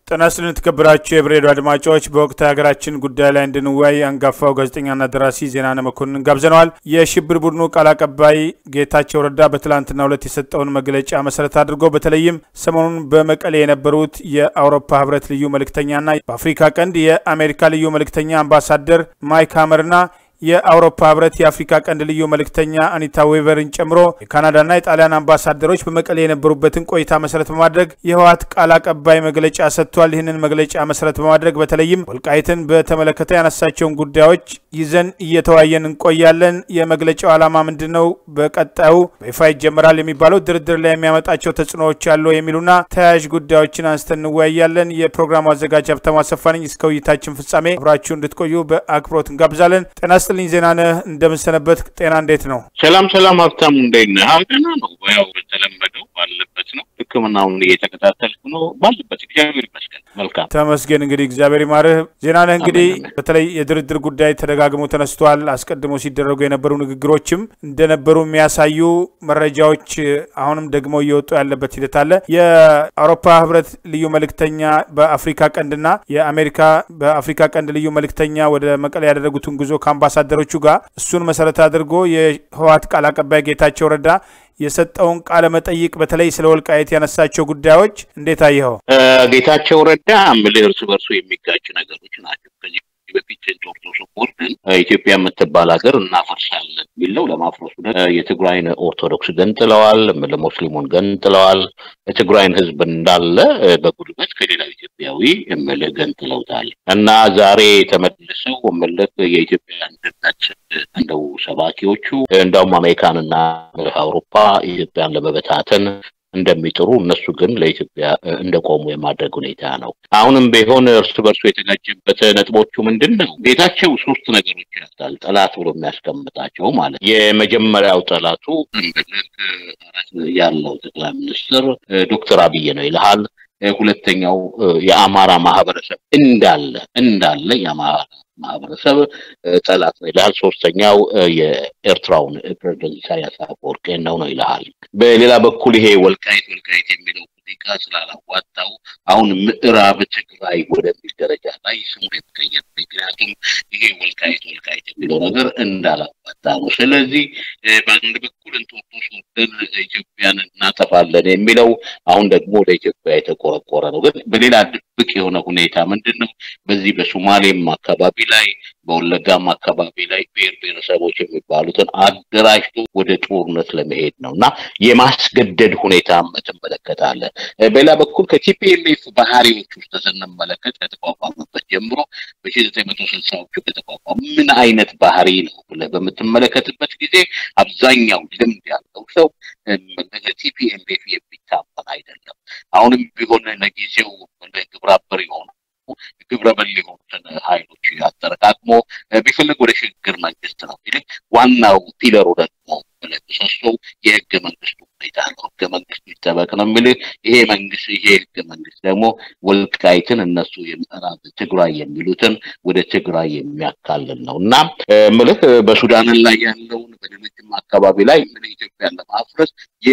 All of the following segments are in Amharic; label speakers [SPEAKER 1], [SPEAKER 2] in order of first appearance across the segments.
[SPEAKER 1] ጤና ይስጥልን የተከበራችሁ የብሬዲዮ አድማጮች፣ በወቅታዊ ሀገራችን ጉዳይ ላይ እንድንወያይ አንጋፋው ጋዜጠኛና ደራሲ ዜናነ መኮንን ጋብዘነዋል። የሽብር ቡድኑ ቃል አቀባይ ጌታቸው ረዳ በትላንትናው ዕለት የሰጠውን መግለጫ መሰረት አድርጎ በተለይም ሰሞኑን በመቀሌ የነበሩት የአውሮፓ ህብረት ልዩ መልእክተኛና በአፍሪካ ቀንድ የአሜሪካ ልዩ መልእክተኛ አምባሳደር ማይክ ሀመርና የአውሮፓ ህብረት የአፍሪካ ቀንድ ልዩ መልእክተኛ አኒታ ዌቨርን ጨምሮ የካናዳና የጣሊያን አምባሳደሮች በመቀሌ የነበሩበትን ቆይታ መሰረት በማድረግ የህወሓት ቃል አቀባይ መግለጫ ሰጥቷል። ይህንን መግለጫ መሰረት በማድረግ በተለይም ወልቃይትን በተመለከተ ያነሳቸውን ጉዳዮች ይዘን እየተወያየን እንቆያለን። የመግለጫው ዓላማ ምንድን ነው? በቀጣዩ በይፋ ይጀመራል የሚባለው ድርድር ላይ የሚያመጣቸው ተጽዕኖዎች አሉ የሚሉና ተያያዥ ጉዳዮችን አንስተን እንወያያለን። የፕሮግራሙ አዘጋጅ ሀብታሙ አሰፋ ነኝ። እስከ ውይይታችን ፍጻሜ አብራችሁ እንድትቆዩ በአክብሮት እንጋብዛለን። ጤና ይስጥልኝ ዜናነህ፣ እንደምንሰነበት ጤና እንዴት ነው?
[SPEAKER 2] ሰላም ሰላም፣ ሀብታሙ እንዴት ነህ? ደህና ነው። ያው በተለመደው ባለበት ነው። ሕክምናውን እየተከታተልኩ ነው። ባለበት እግዚአብሔር ይመስገን። መልካም
[SPEAKER 1] ተመስገን። እንግዲህ እግዚአብሔር ይማርህ። ዜናነህ፣ እንግዲህ በተለይ የድርድር ጉዳይ ተደጋግሞ ተነስቷል። አስቀድሞ ሲደረጉ የነበሩ ንግግሮችም እንደነበሩ የሚያሳዩ መረጃዎች አሁንም ደግሞ እየወጡ ያለበት ሂደት አለ። የአውሮፓ ህብረት ልዩ መልእክተኛ በአፍሪካ ቀንድና የአሜሪካ በአፍሪካ ቀንድ ልዩ መልእክተኛ ወደ መቀሌ ያደረጉትን ጉዞ ከአምባሳደሮቹ ጋር እሱን መሰረት አድርጎ የህወሓት ቃል አቀባይ ጌታቸው ረዳ የሰጠውን ቃለ መጠይቅ በተለይ ስለ ወልቃየት ያነሳቸው ጉዳዮች እንዴት አየኸው?
[SPEAKER 2] ጌታቸው ረዳ ምልህ እርስ በርሱ የሚጋጭ ነገሮች ናቸው። ከዚህ በፊት ኦርቶዶክስ ቦርድን ኢትዮጵያ የምትባል ሀገር እናፈርሳለን የሚለው ለማፍረሱ የትግራይን ኦርቶዶክስ ገንጥለዋል፣ ሙስሊሙን ገንጥለዋል። የትግራይን ህዝብ እንዳለ በጉልበት ከሌላው ኢትዮጵያዊ እምልህ ገንጥለውታል እና ዛሬ ተመልሰው እምልህ የኢትዮጵያ አንድነት እንደው ሰባኪዎቹ እንደውም አሜሪካንና አውሮፓ ኢትዮጵያን ለመበታተን እንደሚጥሩ እነሱ ግን ለኢትዮጵያ እንደቆሙ የማድረግ ሁኔታ ነው። አሁንም ቢሆን እርስ በርሱ የተጋጨበት ነጥቦቹ ምንድን ነው? ጌታቸው ሶስት ነገሮች ያታል ጠላት ብሎ የሚያስቀምጣቸው ማለት የመጀመሪያው ጠላቱ ያለው ጠቅላይ ሚኒስትር ዶክተር አብይ ነው ይልሃል። ሁለተኛው የአማራ ማህበረሰብ እንዳለ እንዳለ የአማራ ማህበረሰብ ጠላት ነው ይልሃል። ሶስተኛው የኤርትራውን ፕሬዚደንት ኢሳያስ አፈወርቂን ነው ነው ይልሃል። በሌላ በኩል ይሄ ወልቃይት ወልቃይት የሚለው ሙዚቃ ስላላዋጣው አሁን ምዕራብ ትግራይ ወደሚል ደረጃ ላይ ስሙ የተቀየረ ምክንያቱም ይሄ ወልቃይት ወልቃይት የሚለው ነገር እንዳላዋጣ ነው። ስለዚህ በአንድ በኩል እንጦጦስ ወርደን ኢትዮጵያን እናጠፋለን የሚለው አሁን ደግሞ ለኢትዮጵያ የተቆረቆረ ነው። ግን በሌላ ድብቅ የሆነ ሁኔታ ምንድን ነው? በዚህ በሶማሌም አካባቢ ላይ በወለጋም አካባቢ ላይ ብሔር ብሔረሰቦች የሚባሉትን አደራጅቶ ወደ ጦርነት ለመሄድ ነው እና የማስገደድ ሁኔታም ትመለከታለን። በሌላ በኩል ከቲፒኤልኤፍ ባህሪዎች ውስጥ ስንመለከት ከተቋቋመበት ጀምሮ በሺ ዘጠኝ መቶ ስልሳዎቹ ከተቋቋሙ ምን አይነት ባህሪ ነው ብለህ በምትመለከትበት ጊዜ አብዛኛው ልምድ ያለው ሰው ቲፒኤልኤፍ የሚታመን አይደለም። አሁንም ቢሆን ለጊዜው ግብረ አበር የሆኑ ግብረ በል የሆኑትን ሀይሎች አጠረቃቅሞ ቢፈልግ ወደ ሽግግር መንግስት ነው እንግዲህ ዋናው ፒለሩ ደግሞ ምሰሶው የህገ መንግስቱ ሁኔታ ነው። ህገ መንግስቱ ይጠበቅ ነው የሚል ይሄ መንግስት ይሄ ህገ መንግስት ደግሞ ወልቃይትን እነሱ የምዕራብ ትግራይ የሚሉትን ወደ ትግራይ የሚያካልል ነው እና ምልህ በሱዳን ላይ ያለውን በሌሎችም አካባቢ ላይ ምን ኢትዮጵያን ለማፍረስ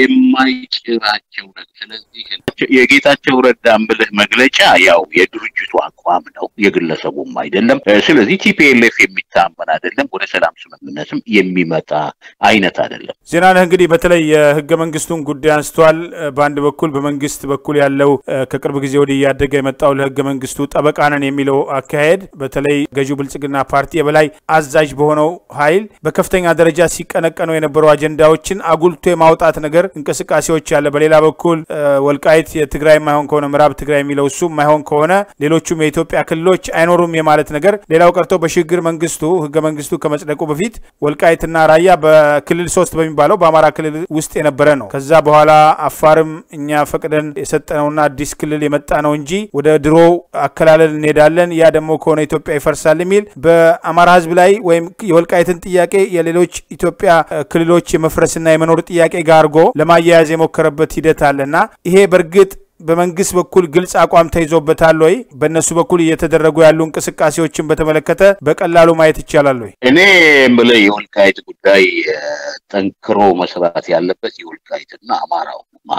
[SPEAKER 2] የማይጭራቸው ነው። ስለዚህ የጌታቸው ረዳ ምልህ መግለጫ ያው የድርጅቱ አቋም ነው፣ የግለሰቡም አይደለም። ስለዚህ ቲፒኤልኤፍ የሚታመን አይደለም፣ ወደ ሰላም ስምምነትም የሚመጣ አይነት አይደለም።
[SPEAKER 1] ዜናነህ እንግዲህ በተለይ የህገ መንግስቱን ጉዳይ አንስቷል። በአንድ በኩል በመንግስት በኩል ያለው ከቅርብ ጊዜ ወዲህ እያደገ የመጣው ለህገ መንግስቱ ጠበቃ ነን የሚለው አካሄድ በተለይ ገዢው ብልጽግና ፓርቲ የበላይ አዛዥ በሆነው ኃይል በከፍተኛ ደረጃ ሲቀነቀኑ የነበሩ አጀንዳዎችን አጉልቶ የማውጣት ነገር እንቅስቃሴዎች አለ። በሌላ በኩል ወልቃይት የትግራይ የማይሆን ከሆነ ምዕራብ ትግራይ የሚለው እሱ የማይሆን ከሆነ ሌሎቹም የኢትዮጵያ ክልሎች አይኖሩም የማለት ነገር። ሌላው ቀርቶ በሽግግር መንግስቱ ህገ መንግስቱ ከመጽደቁ በፊት ወልቃይትና ራያ በክልል ሶስት በሚባለው በአማራ ክልል ውስጥ የነበረ ነው። ከዛ በኋላ አፋርም እኛ ፈቅደን የሰጠነውና አዲስ ክልል የመጣ ነው እንጂ ወደ ድሮ አከላለል እንሄዳለን፣ ያ ደግሞ ከሆነ ኢትዮጵያ ይፈርሳል የሚል በአማራ ህዝብ ላይ ወይም የወልቃይትን ጥያቄ የሌሎች ኢትዮጵያ ክልሎች የመፍረስና የመኖር ጥያቄ ጋር አድርጎ ለማያያዝ የሞከረበት ሂደት አለና ይሄ በእርግጥ በመንግስት በኩል ግልጽ አቋም ተይዞበታል ወይ? በእነሱ በኩል እየተደረጉ ያሉ እንቅስቃሴዎችን በተመለከተ በቀላሉ ማየት ይቻላል ወይ?
[SPEAKER 2] እኔ የምልህ የወልቃይት ጉዳይ ጠንክሮ መስራት ያለበት የወልቃይትና አማራው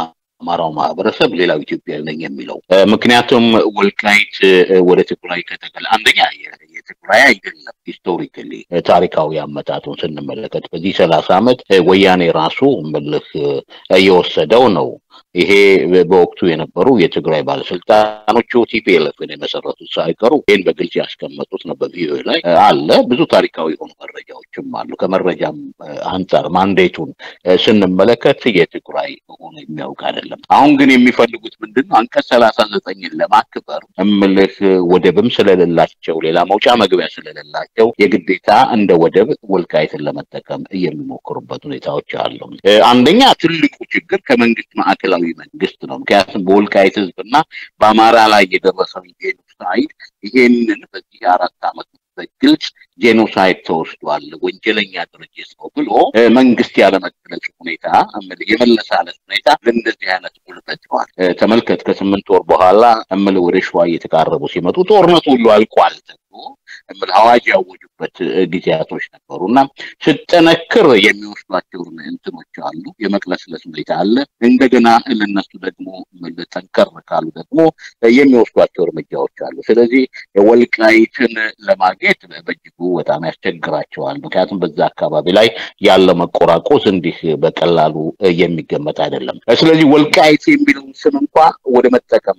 [SPEAKER 2] አማራው ማህበረሰብ ሌላው ኢትዮጵያዊ ነኝ የሚለው ምክንያቱም ወልቃይት ወደ ትግራይ ከተገለ አንደኛ የትግራይ አይደለም ሂስቶሪካሊ ታሪካዊ አመጣጡን ስንመለከት በዚህ ሰላሳ ዓመት ወያኔ ራሱ ምልህ እየወሰደው ነው። ይሄ በወቅቱ የነበሩ የትግራይ ባለስልጣኖቹ ቲፒኤልኤፍን የመሰረቱት ሳይቀሩ ይህን በግልጽ ያስቀመጡት ነው። በቪኦኤ ላይ አለ። ብዙ ታሪካዊ የሆኑ መረጃዎችም አሉ። ከመረጃም አንጻር ማንዴቱን ስንመለከት የትግራይ ሆኖ የሚያውቅ አይደለም። አሁን ግን የሚፈልጉት ምንድን ነው? አንቀጽ ሰላሳ ዘጠኝን ለማክበር እምልህ ወደብም ስለሌላቸው ሌላ መውጫ መግቢያ ስለሌላቸው የግዴታ እንደ ወደብ ወልቃይትን ለመጠቀም የሚሞክሩበት ሁኔታዎች አሉ። አንደኛ ትልቁ ችግር ከመንግስት ማዕከላዊ መንግስት ነው። ምክንያቱም በወልቃይት ህዝብና በአማራ ላይ የደረሰው ጄኖሳይድ ይሄንን በዚህ አራት ዓመት በግልጽ ጄኖሳይድ ተወስዷል፣ ወንጀለኛ ድርጅት ነው ብሎ መንግስት ያለመገለጽ ሁኔታ የመለሳለት ሁኔታ ለእንደዚህ አይነት ጉልበት ነዋል። ተመልከት ከስምንት ወር በኋላ እምል ወደ ሸዋ እየተቃረቡ ሲመጡ ጦርነቱ ሁሉ አልቋል ተብሎ እምል አዋጅ ያወጁበት ጊዜያቶች ነበሩ እና ስጠነክር የሚወስዷቸው እንትኖች አሉ። የመቅለስለስ ሁኔታ አለ። እንደገና ለነሱ ደግሞ ጠንከር ካሉ ደግሞ የሚወስዷቸው እርምጃዎች አሉ። ስለዚህ ወልቃይትን ለማግኘት በእጅጉ በጣም ያስቸግራቸዋል። ምክንያቱም በዛ አካባቢ ላይ ያለ መቆራቆስ እንዲህ በቀላሉ የሚገመት አይደለም። ስለዚህ ወልቃይት የሚለውን ስም እንኳ ወደ መጠቀም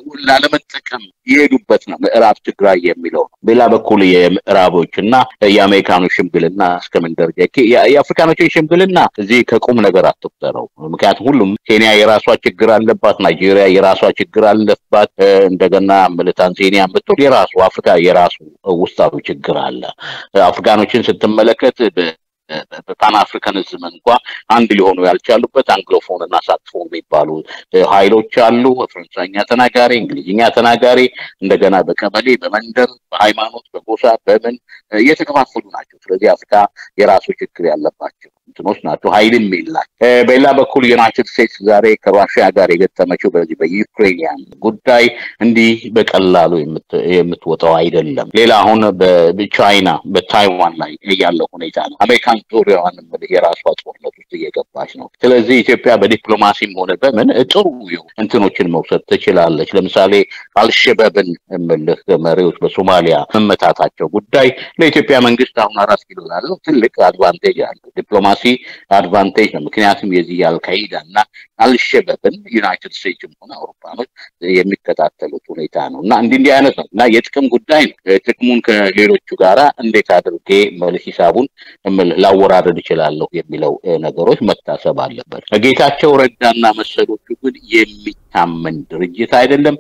[SPEAKER 2] ላለመጠቀም የሄዱበት ነው። ምዕራብ ትግራይ የሚለው ነው። በሌላ በኩል የምዕራቦች እና የአሜሪካኖች ሽምግልና እስከምን ደረጃ የአፍሪካኖችን ሽምግልና እዚህ ከቁም ነገር አትቁጠረው። ምክንያቱም ሁሉም ኬንያ የራሷ ችግር አለባት፣ ናይጄሪያ የራሷ ችግር አለባት። እንደገና ታንዛኒያ ብትል የራሱ አፍሪካ የራሱ ውስጣዊ ችግር አለ። አፍሪካኖችን ስትመለከት በፓን አፍሪካኒዝም እንኳ አንድ ሊሆኑ ያልቻሉበት አንግሎፎን እና ሳክስፎን የሚባሉ ኃይሎች አሉ። ፈረንሳይኛ ተናጋሪ፣ እንግሊዝኛ ተናጋሪ እንደገና በቀበሌ በመንደር በሃይማኖት በጎሳ በምን እየተከፋፈሉ ናቸው። ስለዚህ አፍሪካ የራሱ ችግር ያለባቸው እንትኖች ናቸው። ኃይልም የላቸው። በሌላ በኩል ዩናይትድ ስቴትስ ዛሬ ከራሽያ ጋር የገጠመችው በዚህ በዩክሬንያን ጉዳይ እንዲህ በቀላሉ የምትወጣው አይደለም። ሌላ አሁን በቻይና በታይዋን ላይ ያለው ሁኔታ ነው። አሜሪካን ዙሪያዋን የራሷ ጦርነት ውስጥ እየገባች ነው። ስለዚህ ኢትዮጵያ በዲፕሎማሲም ሆነ በምን ጥሩ እንትኖችን መውሰድ ትችላለች። ለምሳሌ አልሸበብን የምልህ መሪዎች በሶማሊያ መመታታቸው ጉዳይ ለኢትዮጵያ መንግስት አሁን አራት ኪሎ ላለው ትልቅ አድቫንቴጅ አለው። ዲፕሎማሲ አድቫንቴጅ ነው። ምክንያቱም የዚህ የአልካይዳ እና አልሸበብን ዩናይትድ ስቴትስም ሆነ አውሮፓኖች የሚከታተሉት ሁኔታ ነው እና እንዲህ እንዲህ አይነት ነው እና የጥቅም ጉዳይ ነው። ጥቅሙን ከሌሎቹ ጋራ እንዴት አድርጌ መልስ ሂሳቡን ላወራረድ እችላለሁ የሚለው ነገሮች መታሰብ አለበት። ጌታቸው ረዳና መሰሎቹ ግን የሚታመን ድርጅት አይደለም፣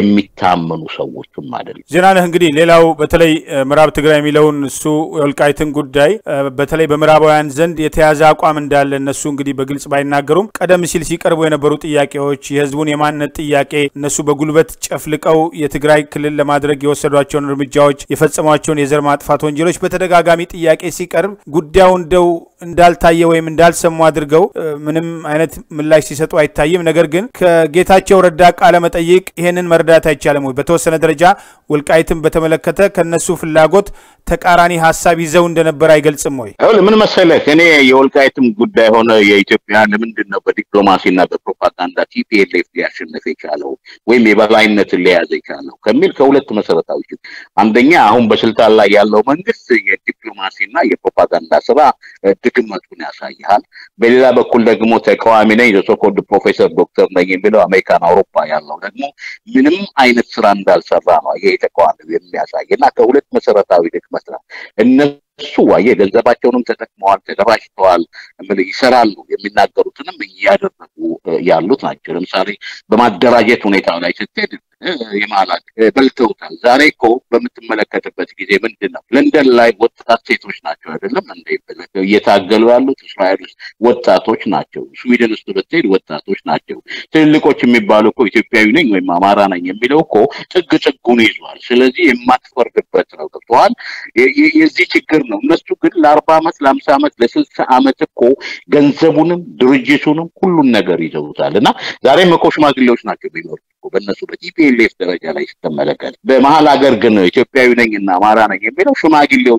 [SPEAKER 2] የሚታመኑ ሰዎችም አይደለም።
[SPEAKER 1] ዜናነህ እንግዲህ ሌላው በተለይ ምዕራብ ትግራይ የሚለውን እሱ የወልቃይትን ጉዳይ በተለይ በምዕራባውያን ዘንድ የተያዘ አቋም እንዳለ እነሱ እንግዲህ በግልጽ ባይናገሩም ቀደም ሲል ሲቀርቡ የነበሩ ጥያቄዎች የህዝቡን የማንነት ጥያቄ እነሱ በጉልበት ጨፍልቀው የትግራይ ክልል ለማድረግ የወሰዷቸውን እርምጃዎች የፈጸሟቸውን የዘር ማጥፋት ወንጀሎች በተደጋጋሚ ጥያቄ ሲቀርብ ጉዳዩ እንደው እንዳልታየ ወይም እንዳልሰሙ አድርገው ምንም አይነት ምላሽ ሲሰጡ አይታይም። ነገር ግን ከጌታቸው ረዳ ቃለ መጠይቅ ይሄንን መረዳት አይቻልም ወይ? በተወሰነ ደረጃ ወልቃይትን በተመለከተ ከነሱ ፍላጎት ተቃራኒ ሀሳብ ይዘው እንደነበር አይገልጽም ወይ?
[SPEAKER 2] ምን መሰለህ፣ እኔ የወልቃይትም ጉዳይ ሆነ የኢትዮጵያ ለምንድን ነው በዲፕሎማሲና በፕሮፓጋንዳ ቲፒኤልኤፍ ሊያሸንፍ የቻለው ወይም የበላይነትን ሊያዘ የቻለው ከሚል ከሁለት መሰረታዊ አንደኛ አሁን በስልጣን ላይ ያለው መንግስት የዲፕሎማሲና የፕሮፓጋንዳ ስራ ድክመቱን ያሳይሃል። በሌላ በኩል ደግሞ ተቃዋሚ ነኝ የሶኮልድ ፕሮፌሰር ዶክተር ነኝ የሚለው አሜሪካን፣ አውሮፓ ያለው ደግሞ ምንም አይነት ስራ እንዳልሰራ ነው ይሄ ተቃዋሚ የሚያሳይ እና ከሁለት መሰረታዊ ድክመት ነው እነሱ ዋየ ገንዘባቸውንም ተጠቅመዋል፣ ተደራጅተዋል፣ ይሰራሉ። የሚናገሩትንም እያደረጉ ያሉት ናቸው። ለምሳሌ በማደራጀት ሁኔታ ላይ ስትሄድ የማላክ በልተውታል። ዛሬ እኮ በምትመለከትበት ጊዜ ምንድን ነው ለንደን ላይ ወጣት ሴቶች ናቸው አይደለም እንደ እየታገሉ ያሉት እስራኤል ውስጥ ወጣቶች ናቸው። ስዊድን ውስጥ ብትሄድ ወጣቶች ናቸው። ትልልቆች የሚባሉ እኮ ኢትዮጵያዊ ነኝ ወይም አማራ ነኝ የሚለው እኮ ጥግ ጥጉን ይዟል። ስለዚህ የማትፈርድበት ነው። ገብተዋል። የዚህ ችግር ነው። እነሱ ግን ለአርባ ዓመት ለአምሳ ዓመት ለስልሳ ዓመት እኮ ገንዘቡንም ድርጅቱንም ሁሉን ነገር ይዘውታል እና ዛሬም እኮ ሽማግሌዎች ናቸው ቢኖሩ በእነሱ በቲፒኤልኤፍ ደረጃ ላይ ስትመለከት፣ በመሀል ሀገር ግን ኢትዮጵያዊ ነኝ እና አማራ ነኝ የሚለው ሽማግሌዎች አይደለም።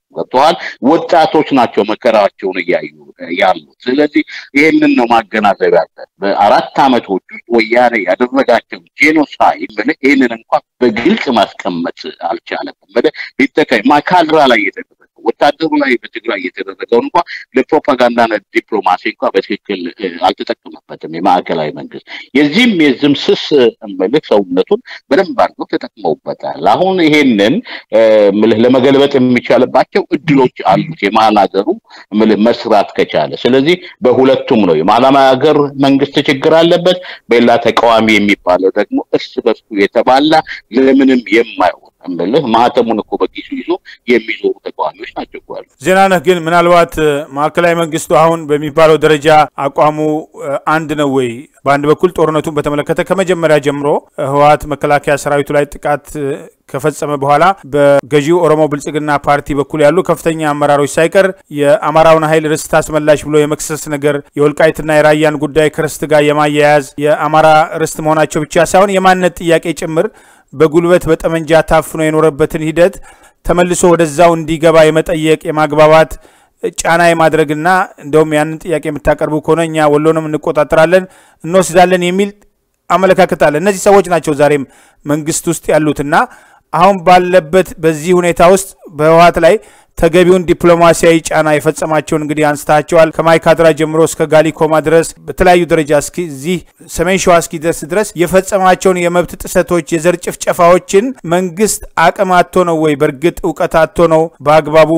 [SPEAKER 2] ገብተዋል። ወጣቶች ናቸው መከራቸውን እያዩ ያሉት። ስለዚህ ይህንን ነው ማገናዘብ ያለን። በአራት ዓመቶች ውስጥ ወያኔ ያደረጋቸው ጄኖሳይድ ምን ይህንን እንኳን በግልጽ ማስቀመጥ አልቻለም። ምን ሊጠቀ ማይካድራ ላይ የተደረገው ወታደሩ ላይ በትግራይ የተደረገውን እንኳ ለፕሮፓጋንዳና ዲፕሎማሲ እንኳ በትክክል አልተጠቀመበትም የማዕከላዊ መንግስት። የዚህም የዝም ስስ ምልክ ሰውነቱን በደንብ አድርገው ተጠቅመውበታል። አሁን ይሄንን ምልህ ለመገልበጥ የሚቻልባቸው እድሎች አሉት የመሀል ሀገሩ ምልህ መስራት ከቻለ። ስለዚህ በሁለቱም ነው የመሀል ሀገር መንግስት ችግር አለበት፣ በሌላ ተቃዋሚ የሚባለው ደግሞ እርስ በርሱ የተባላ ለምንም የማይሆን እምልህ ማህተሙን እኮ በኪሱ ይዞ የሚዞሩ ተቃዋሚዎች ናቸው እኮ ያሉት።
[SPEAKER 1] ዜናነህ ግን ምናልባት ማዕከላዊ መንግስቱ አሁን በሚባለው ደረጃ አቋሙ አንድ ነው ወይ? በአንድ በኩል ጦርነቱን በተመለከተ ከመጀመሪያ ጀምሮ ህወሓት መከላከያ ሰራዊቱ ላይ ጥቃት ከፈጸመ በኋላ በገዢው ኦሮሞ ብልጽግና ፓርቲ በኩል ያሉ ከፍተኛ አመራሮች ሳይቀር የአማራውን ኃይል ርስት አስመላሽ ብሎ የመክሰስ ነገር የወልቃይትና የራያን ጉዳይ ከርስት ጋር የማያያዝ የአማራ ርስት መሆናቸው ብቻ ሳይሆን የማንነት ጥያቄ ጭምር በጉልበት በጠመንጃ ታፍኖ የኖረበትን ሂደት ተመልሶ ወደዛው እንዲገባ የመጠየቅ የማግባባት ጫና የማድረግና እንደውም ያንን ጥያቄ የምታቀርቡ ከሆነ እኛ ወሎንም እንቆጣጠራለን እንወስዳለን የሚል አመለካከት አለ። እነዚህ ሰዎች ናቸው ዛሬም መንግስት ውስጥ ያሉትና አሁን ባለበት በዚህ ሁኔታ ውስጥ በህወሓት ላይ ተገቢውን ዲፕሎማሲያዊ ጫና የፈጸማቸውን እንግዲህ አንስታቸዋል። ከማይካድራ ጀምሮ እስከ ጋሊኮማ ድረስ በተለያዩ ደረጃ እዚህ ሰሜን ሸዋ እስኪደርስ ድረስ የፈጸማቸውን የመብት ጥሰቶች፣ የዘር ጭፍጨፋዎችን መንግስት አቅም አጥቶ ነው ወይ በእርግጥ እውቀት አጥቶ ነው በአግባቡ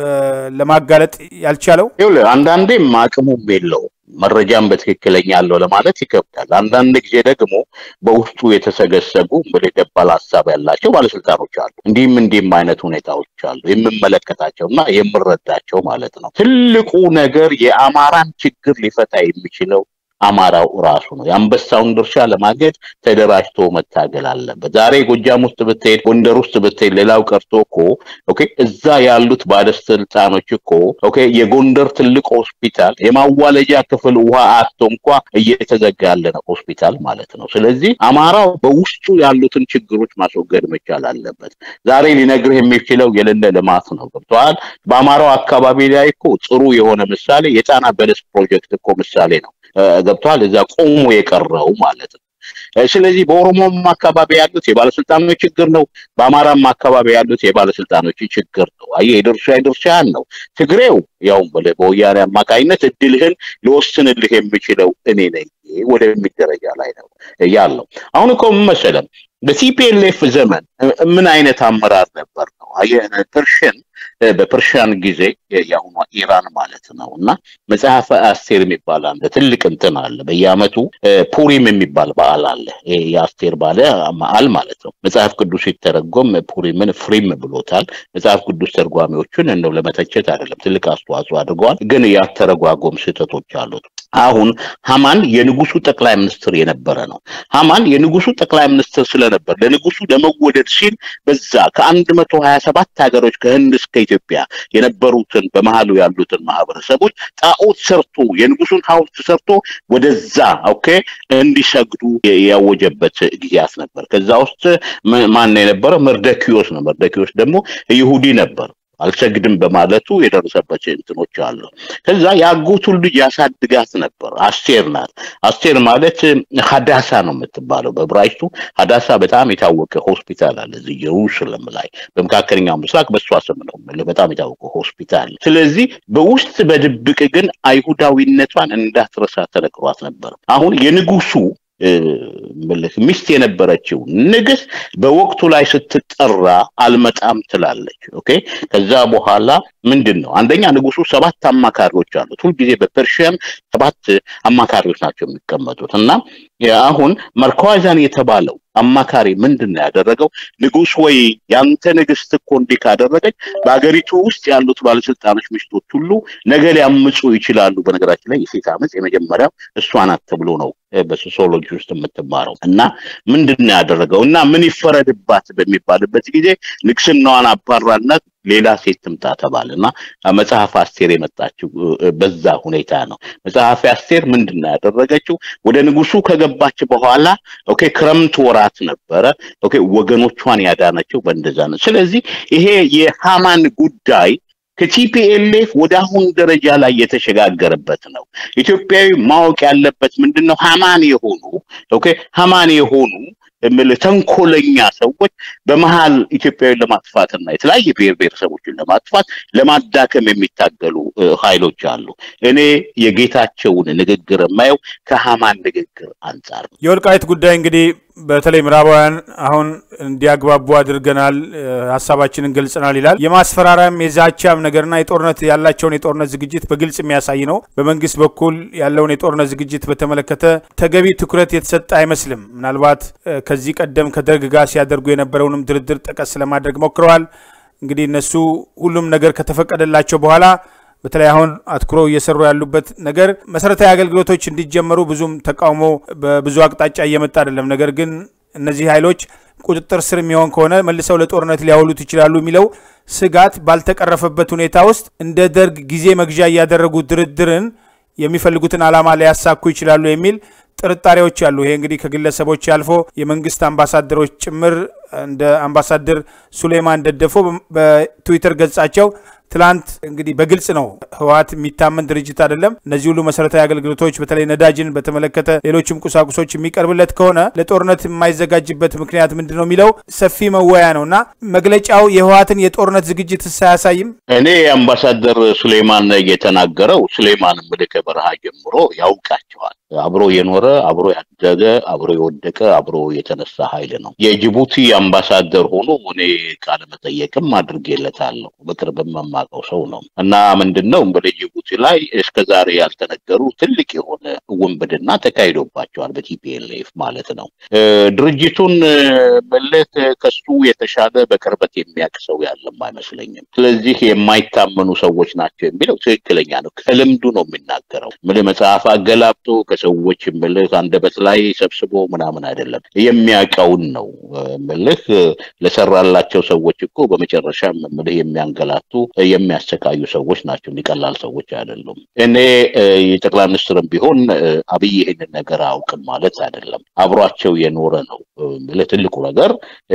[SPEAKER 1] ለማጋለጥ ያልቻለው?
[SPEAKER 2] ይኸውልህ አንዳንዴም አቅሙም የለው መረጃም በትክክለኛ አለው ለማለት ይከብዳል። አንዳንድ ጊዜ ደግሞ በውስጡ የተሰገሰጉ እንግዲህ ደባል ሀሳብ ያላቸው ባለስልጣኖች አሉ። እንዲህም እንዲህም አይነት ሁኔታዎች አሉ የምመለከታቸው እና የምረዳቸው ማለት ነው። ትልቁ ነገር የአማራን ችግር ሊፈታ የሚችለው አማራው ራሱ ነው። የአንበሳውን ድርሻ ለማገድ ተደራጅቶ መታገል አለበት። ዛሬ ጎጃም ውስጥ ብትሄድ፣ ጎንደር ውስጥ ብትሄድ፣ ሌላው ቀርቶ እኮ ኦኬ እዛ ያሉት ባለስልጣኖች እኮ ኦኬ የጎንደር ትልቅ ሆስፒታል የማዋለጃ ክፍል ውሃ አጥቶ እንኳ እየተዘጋ ያለ ነው ሆስፒታል ማለት ነው። ስለዚህ አማራው በውስጡ ያሉትን ችግሮች ማስወገድ መቻል አለበት። ዛሬ ሊነግርህ የሚችለው የሌለ ልማት ነው። ገብቶሃል? በአማራው አካባቢ ላይ እኮ ጥሩ የሆነ ምሳሌ የጣና በለስ ፕሮጀክት እኮ ምሳሌ ነው። ገብቷል። እዛ ቆሞ የቀረው ማለት ነው። ስለዚህ በኦሮሞም አካባቢ ያሉት የባለስልጣኖች ችግር ነው። በአማራም አካባቢ ያሉት የባለስልጣኖች ችግር ነው። አየህ የድርሻ ድርሻህን ነው። ትግሬው ያው በወያኔ አማካኝነት እድልህን ልወስንልህ የምችለው እኔ ነኝ ወደሚል ደረጃ ላይ ነው ያለው። አሁን እኮ ምን መሰለህ በቲፒኤልኤፍ ዘመን ምን አይነት አመራር ነበር ነው ፐርሽን በፐርሺያን ጊዜ የአሁኗ ኢራን ማለት ነው እና መጽሐፈ አስቴር የሚባል አለ ትልቅ እንትን አለ በየአመቱ ፑሪም የሚባል በዓል አለ የአስቴር ባለ በዓል ማለት ነው መጽሐፍ ቅዱስ ሲተረጎም ፑሪምን ፍሪም ብሎታል መጽሐፍ ቅዱስ ተርጓሚዎቹን እንደው ለመተቸት አይደለም ትልቅ አስተዋጽኦ አድርገዋል ግን ያተረጓጎም ስህተቶች አሉት አሁን ሀማን የንጉሱ ጠቅላይ ሚኒስትር የነበረ ነው። ሀማን የንጉሱ ጠቅላይ ሚኒስትር ስለነበር ለንጉሱ ለመወደድ ሲል በዛ ከአንድ መቶ ሀያ ሰባት ሀገሮች ከህንድ እስከ ኢትዮጵያ የነበሩትን በመሀሉ ያሉትን ማህበረሰቦች ጣዖት ሰርቶ የንጉሱን ሐውልት ሰርቶ ወደዛ ኦኬ እንዲሰግዱ ያወጀበት ጊዜያት ነበር። ከዛ ውስጥ ማን የነበረ መርደኪዮስ ነው። መርደኪዮስ ደግሞ ይሁዲ ነበር። አልሰግድም በማለቱ የደረሰበት እንትኖች አሉ። ከዛ የአጎቱን ልጅ ያሳድጋት ነበር። አስቴር ናት። አስቴር ማለት ሀዳሳ ነው የምትባለው በብራይቱ። ሀዳሳ በጣም የታወቀ ሆስፒታል አለ እዚህ ኢየሩሳሌም ላይ በመካከለኛው ምስራቅ በእሷ ስም ነው በጣም የታወቀ ሆስፒታል። ስለዚህ በውስጥ በድብቅ ግን አይሁዳዊነቷን እንዳትረሳ ተነግሯት ነበር። አሁን የንጉሱ ሚስት የነበረችው ንግስት በወቅቱ ላይ ስትጠራ አልመጣም ትላለች። ኦኬ ከዛ በኋላ ምንድን ነው አንደኛ ንጉሱ ሰባት አማካሪዎች አሉት። ሁልጊዜ በፐርሺያን ሰባት አማካሪዎች ናቸው የሚቀመጡት እና አሁን መርኳዛን የተባለው አማካሪ ምንድን ነው ያደረገው? ንጉስ ወይ ያንተ ንግስት እኮ እንዲህ ካደረገች በሀገሪቱ ውስጥ ያሉት ባለስልጣኖች ሚስቶች ሁሉ ነገ ሊያምፁ ይችላሉ። በነገራችን ላይ የሴት አመፅ የመጀመሪያው እሷ ናት ተብሎ ነው በሶሲዮሎጂ ውስጥ የምትማረው እና ምንድን ነው ያደረገው እና ምን ይፈረድባት በሚባልበት ጊዜ ንግስናዋን አባራነት ሌላ ሴት ትምጣ ተባለ እና መጽሐፍ አስቴር የመጣችው በዛ ሁኔታ ነው። መጽሐፍ አስቴር ምንድን ነው ያደረገችው? ወደ ንጉሱ ከገባች በኋላ ኦኬ ክረምት ወራት ነበረ። ኦኬ ወገኖቿን ያዳነችው በእንደዛ ነው። ስለዚህ ይሄ የሃማን ጉዳይ ከቲፒኤልኤፍ ወደ አሁን ደረጃ ላይ የተሸጋገረበት ነው። ኢትዮጵያዊ ማወቅ ያለበት ምንድን ነው? ሀማን የሆኑ ኦኬ ሀማን የሆኑ የምልህ ተንኮለኛ ሰዎች በመሀል ኢትዮጵያዊን ለማጥፋትና የተለያየ ብሔር ብሔረሰቦችን ለማጥፋት ለማዳከም የሚታገሉ ኃይሎች አሉ። እኔ የጌታቸውን ንግግር የማየው ከሀማን ንግግር አንጻር ነው።
[SPEAKER 1] የወልቃይት ጉዳይ እንግዲህ በተለይ ምዕራባውያን አሁን እንዲያግባቡ አድርገናል፣ ሀሳባችንን ገልጸናል ይላል። የማስፈራሪያም የዛቻም ነገርና የጦርነት ያላቸውን የጦርነት ዝግጅት በግልጽ የሚያሳይ ነው። በመንግስት በኩል ያለውን የጦርነት ዝግጅት በተመለከተ ተገቢ ትኩረት የተሰጠ አይመስልም። ምናልባት ከዚህ ቀደም ከደርግ ጋር ሲያደርጉ የነበረውንም ድርድር ጠቀስ ለማድረግ ሞክረዋል። እንግዲህ እነሱ ሁሉም ነገር ከተፈቀደላቸው በኋላ በተለይ አሁን አትኩረው እየሰሩ ያሉበት ነገር መሰረታዊ አገልግሎቶች እንዲጀመሩ ብዙም ተቃውሞ በብዙ አቅጣጫ እየመጣ አይደለም። ነገር ግን እነዚህ ኃይሎች ቁጥጥር ስር የሚሆን ከሆነ መልሰው ለጦርነት ሊያውሉት ይችላሉ የሚለው ስጋት ባልተቀረፈበት ሁኔታ ውስጥ እንደ ደርግ ጊዜ መግዣ እያደረጉ ድርድርን የሚፈልጉትን ዓላማ ሊያሳኩ ይችላሉ የሚል ጥርጣሬዎች አሉ። ይሄ እንግዲህ ከግለሰቦች አልፎ የመንግስት አምባሳደሮች ጭምር እንደ አምባሳደር ሱሌማን ደደፎ በትዊተር ገጻቸው ትላንት እንግዲህ በግልጽ ነው ህወሓት የሚታመን ድርጅት አይደለም። እነዚህ ሁሉ መሰረታዊ አገልግሎቶች በተለይ ነዳጅን በተመለከተ ሌሎችም ቁሳቁሶች የሚቀርብለት ከሆነ ለጦርነት የማይዘጋጅበት ምክንያት ምንድን ነው የሚለው ሰፊ መወያ ነው እና መግለጫው የህወሓትን የጦርነት ዝግጅት ሳያሳይም
[SPEAKER 2] እኔ አምባሳደር ሱሌማን የተናገረው ሱሌማን ምልክ በረሃ ጀምሮ ያውቃቸዋል። አብሮ የኖረ አብሮ ያደገ አብሮ የወደቀ አብሮ የተነሳ ኃይል ነው። የጅቡቲ አምባሳደር ሆኖ እኔ ቃለ መጠየቅም አድርጌለታለሁ። በቅርብ የማውቀው ሰው ነው እና ምንድን ነው በጅቡቲ ላይ እስከ ዛሬ ያልተነገሩ ትልቅ የሆነ ውንብድና ተካሂዶባቸዋል በቲፒኤልኤፍ ማለት ነው። ድርጅቱን መለክ ከሱ የተሻለ በቅርበት የሚያውቅ ሰው ያለም አይመስለኝም። ስለዚህ የማይታመኑ ሰዎች ናቸው የሚለው ትክክለኛ ነው። ከልምዱ ነው የሚናገረው። ምልህ መጽሐፍ አገላብጦ ከሰዎች ምልህ አንደበት ላይ ሰብስቦ ምናምን አይደለም፣ የሚያውቀውን ነው ምልህ ለሰራላቸው ሰዎች እኮ በመጨረሻ ምልህ የሚያንገላቱ የሚያሰቃዩ ሰዎች ናቸው። እንዲቀላል ሰዎች አይደሉም። እኔ የጠቅላይ ሚኒስትርም ቢሆን አብይ ይህንን ነገር አያውቅም ማለት አይደለም። አብሯቸው የኖረ ነው። ለትልቁ ነገር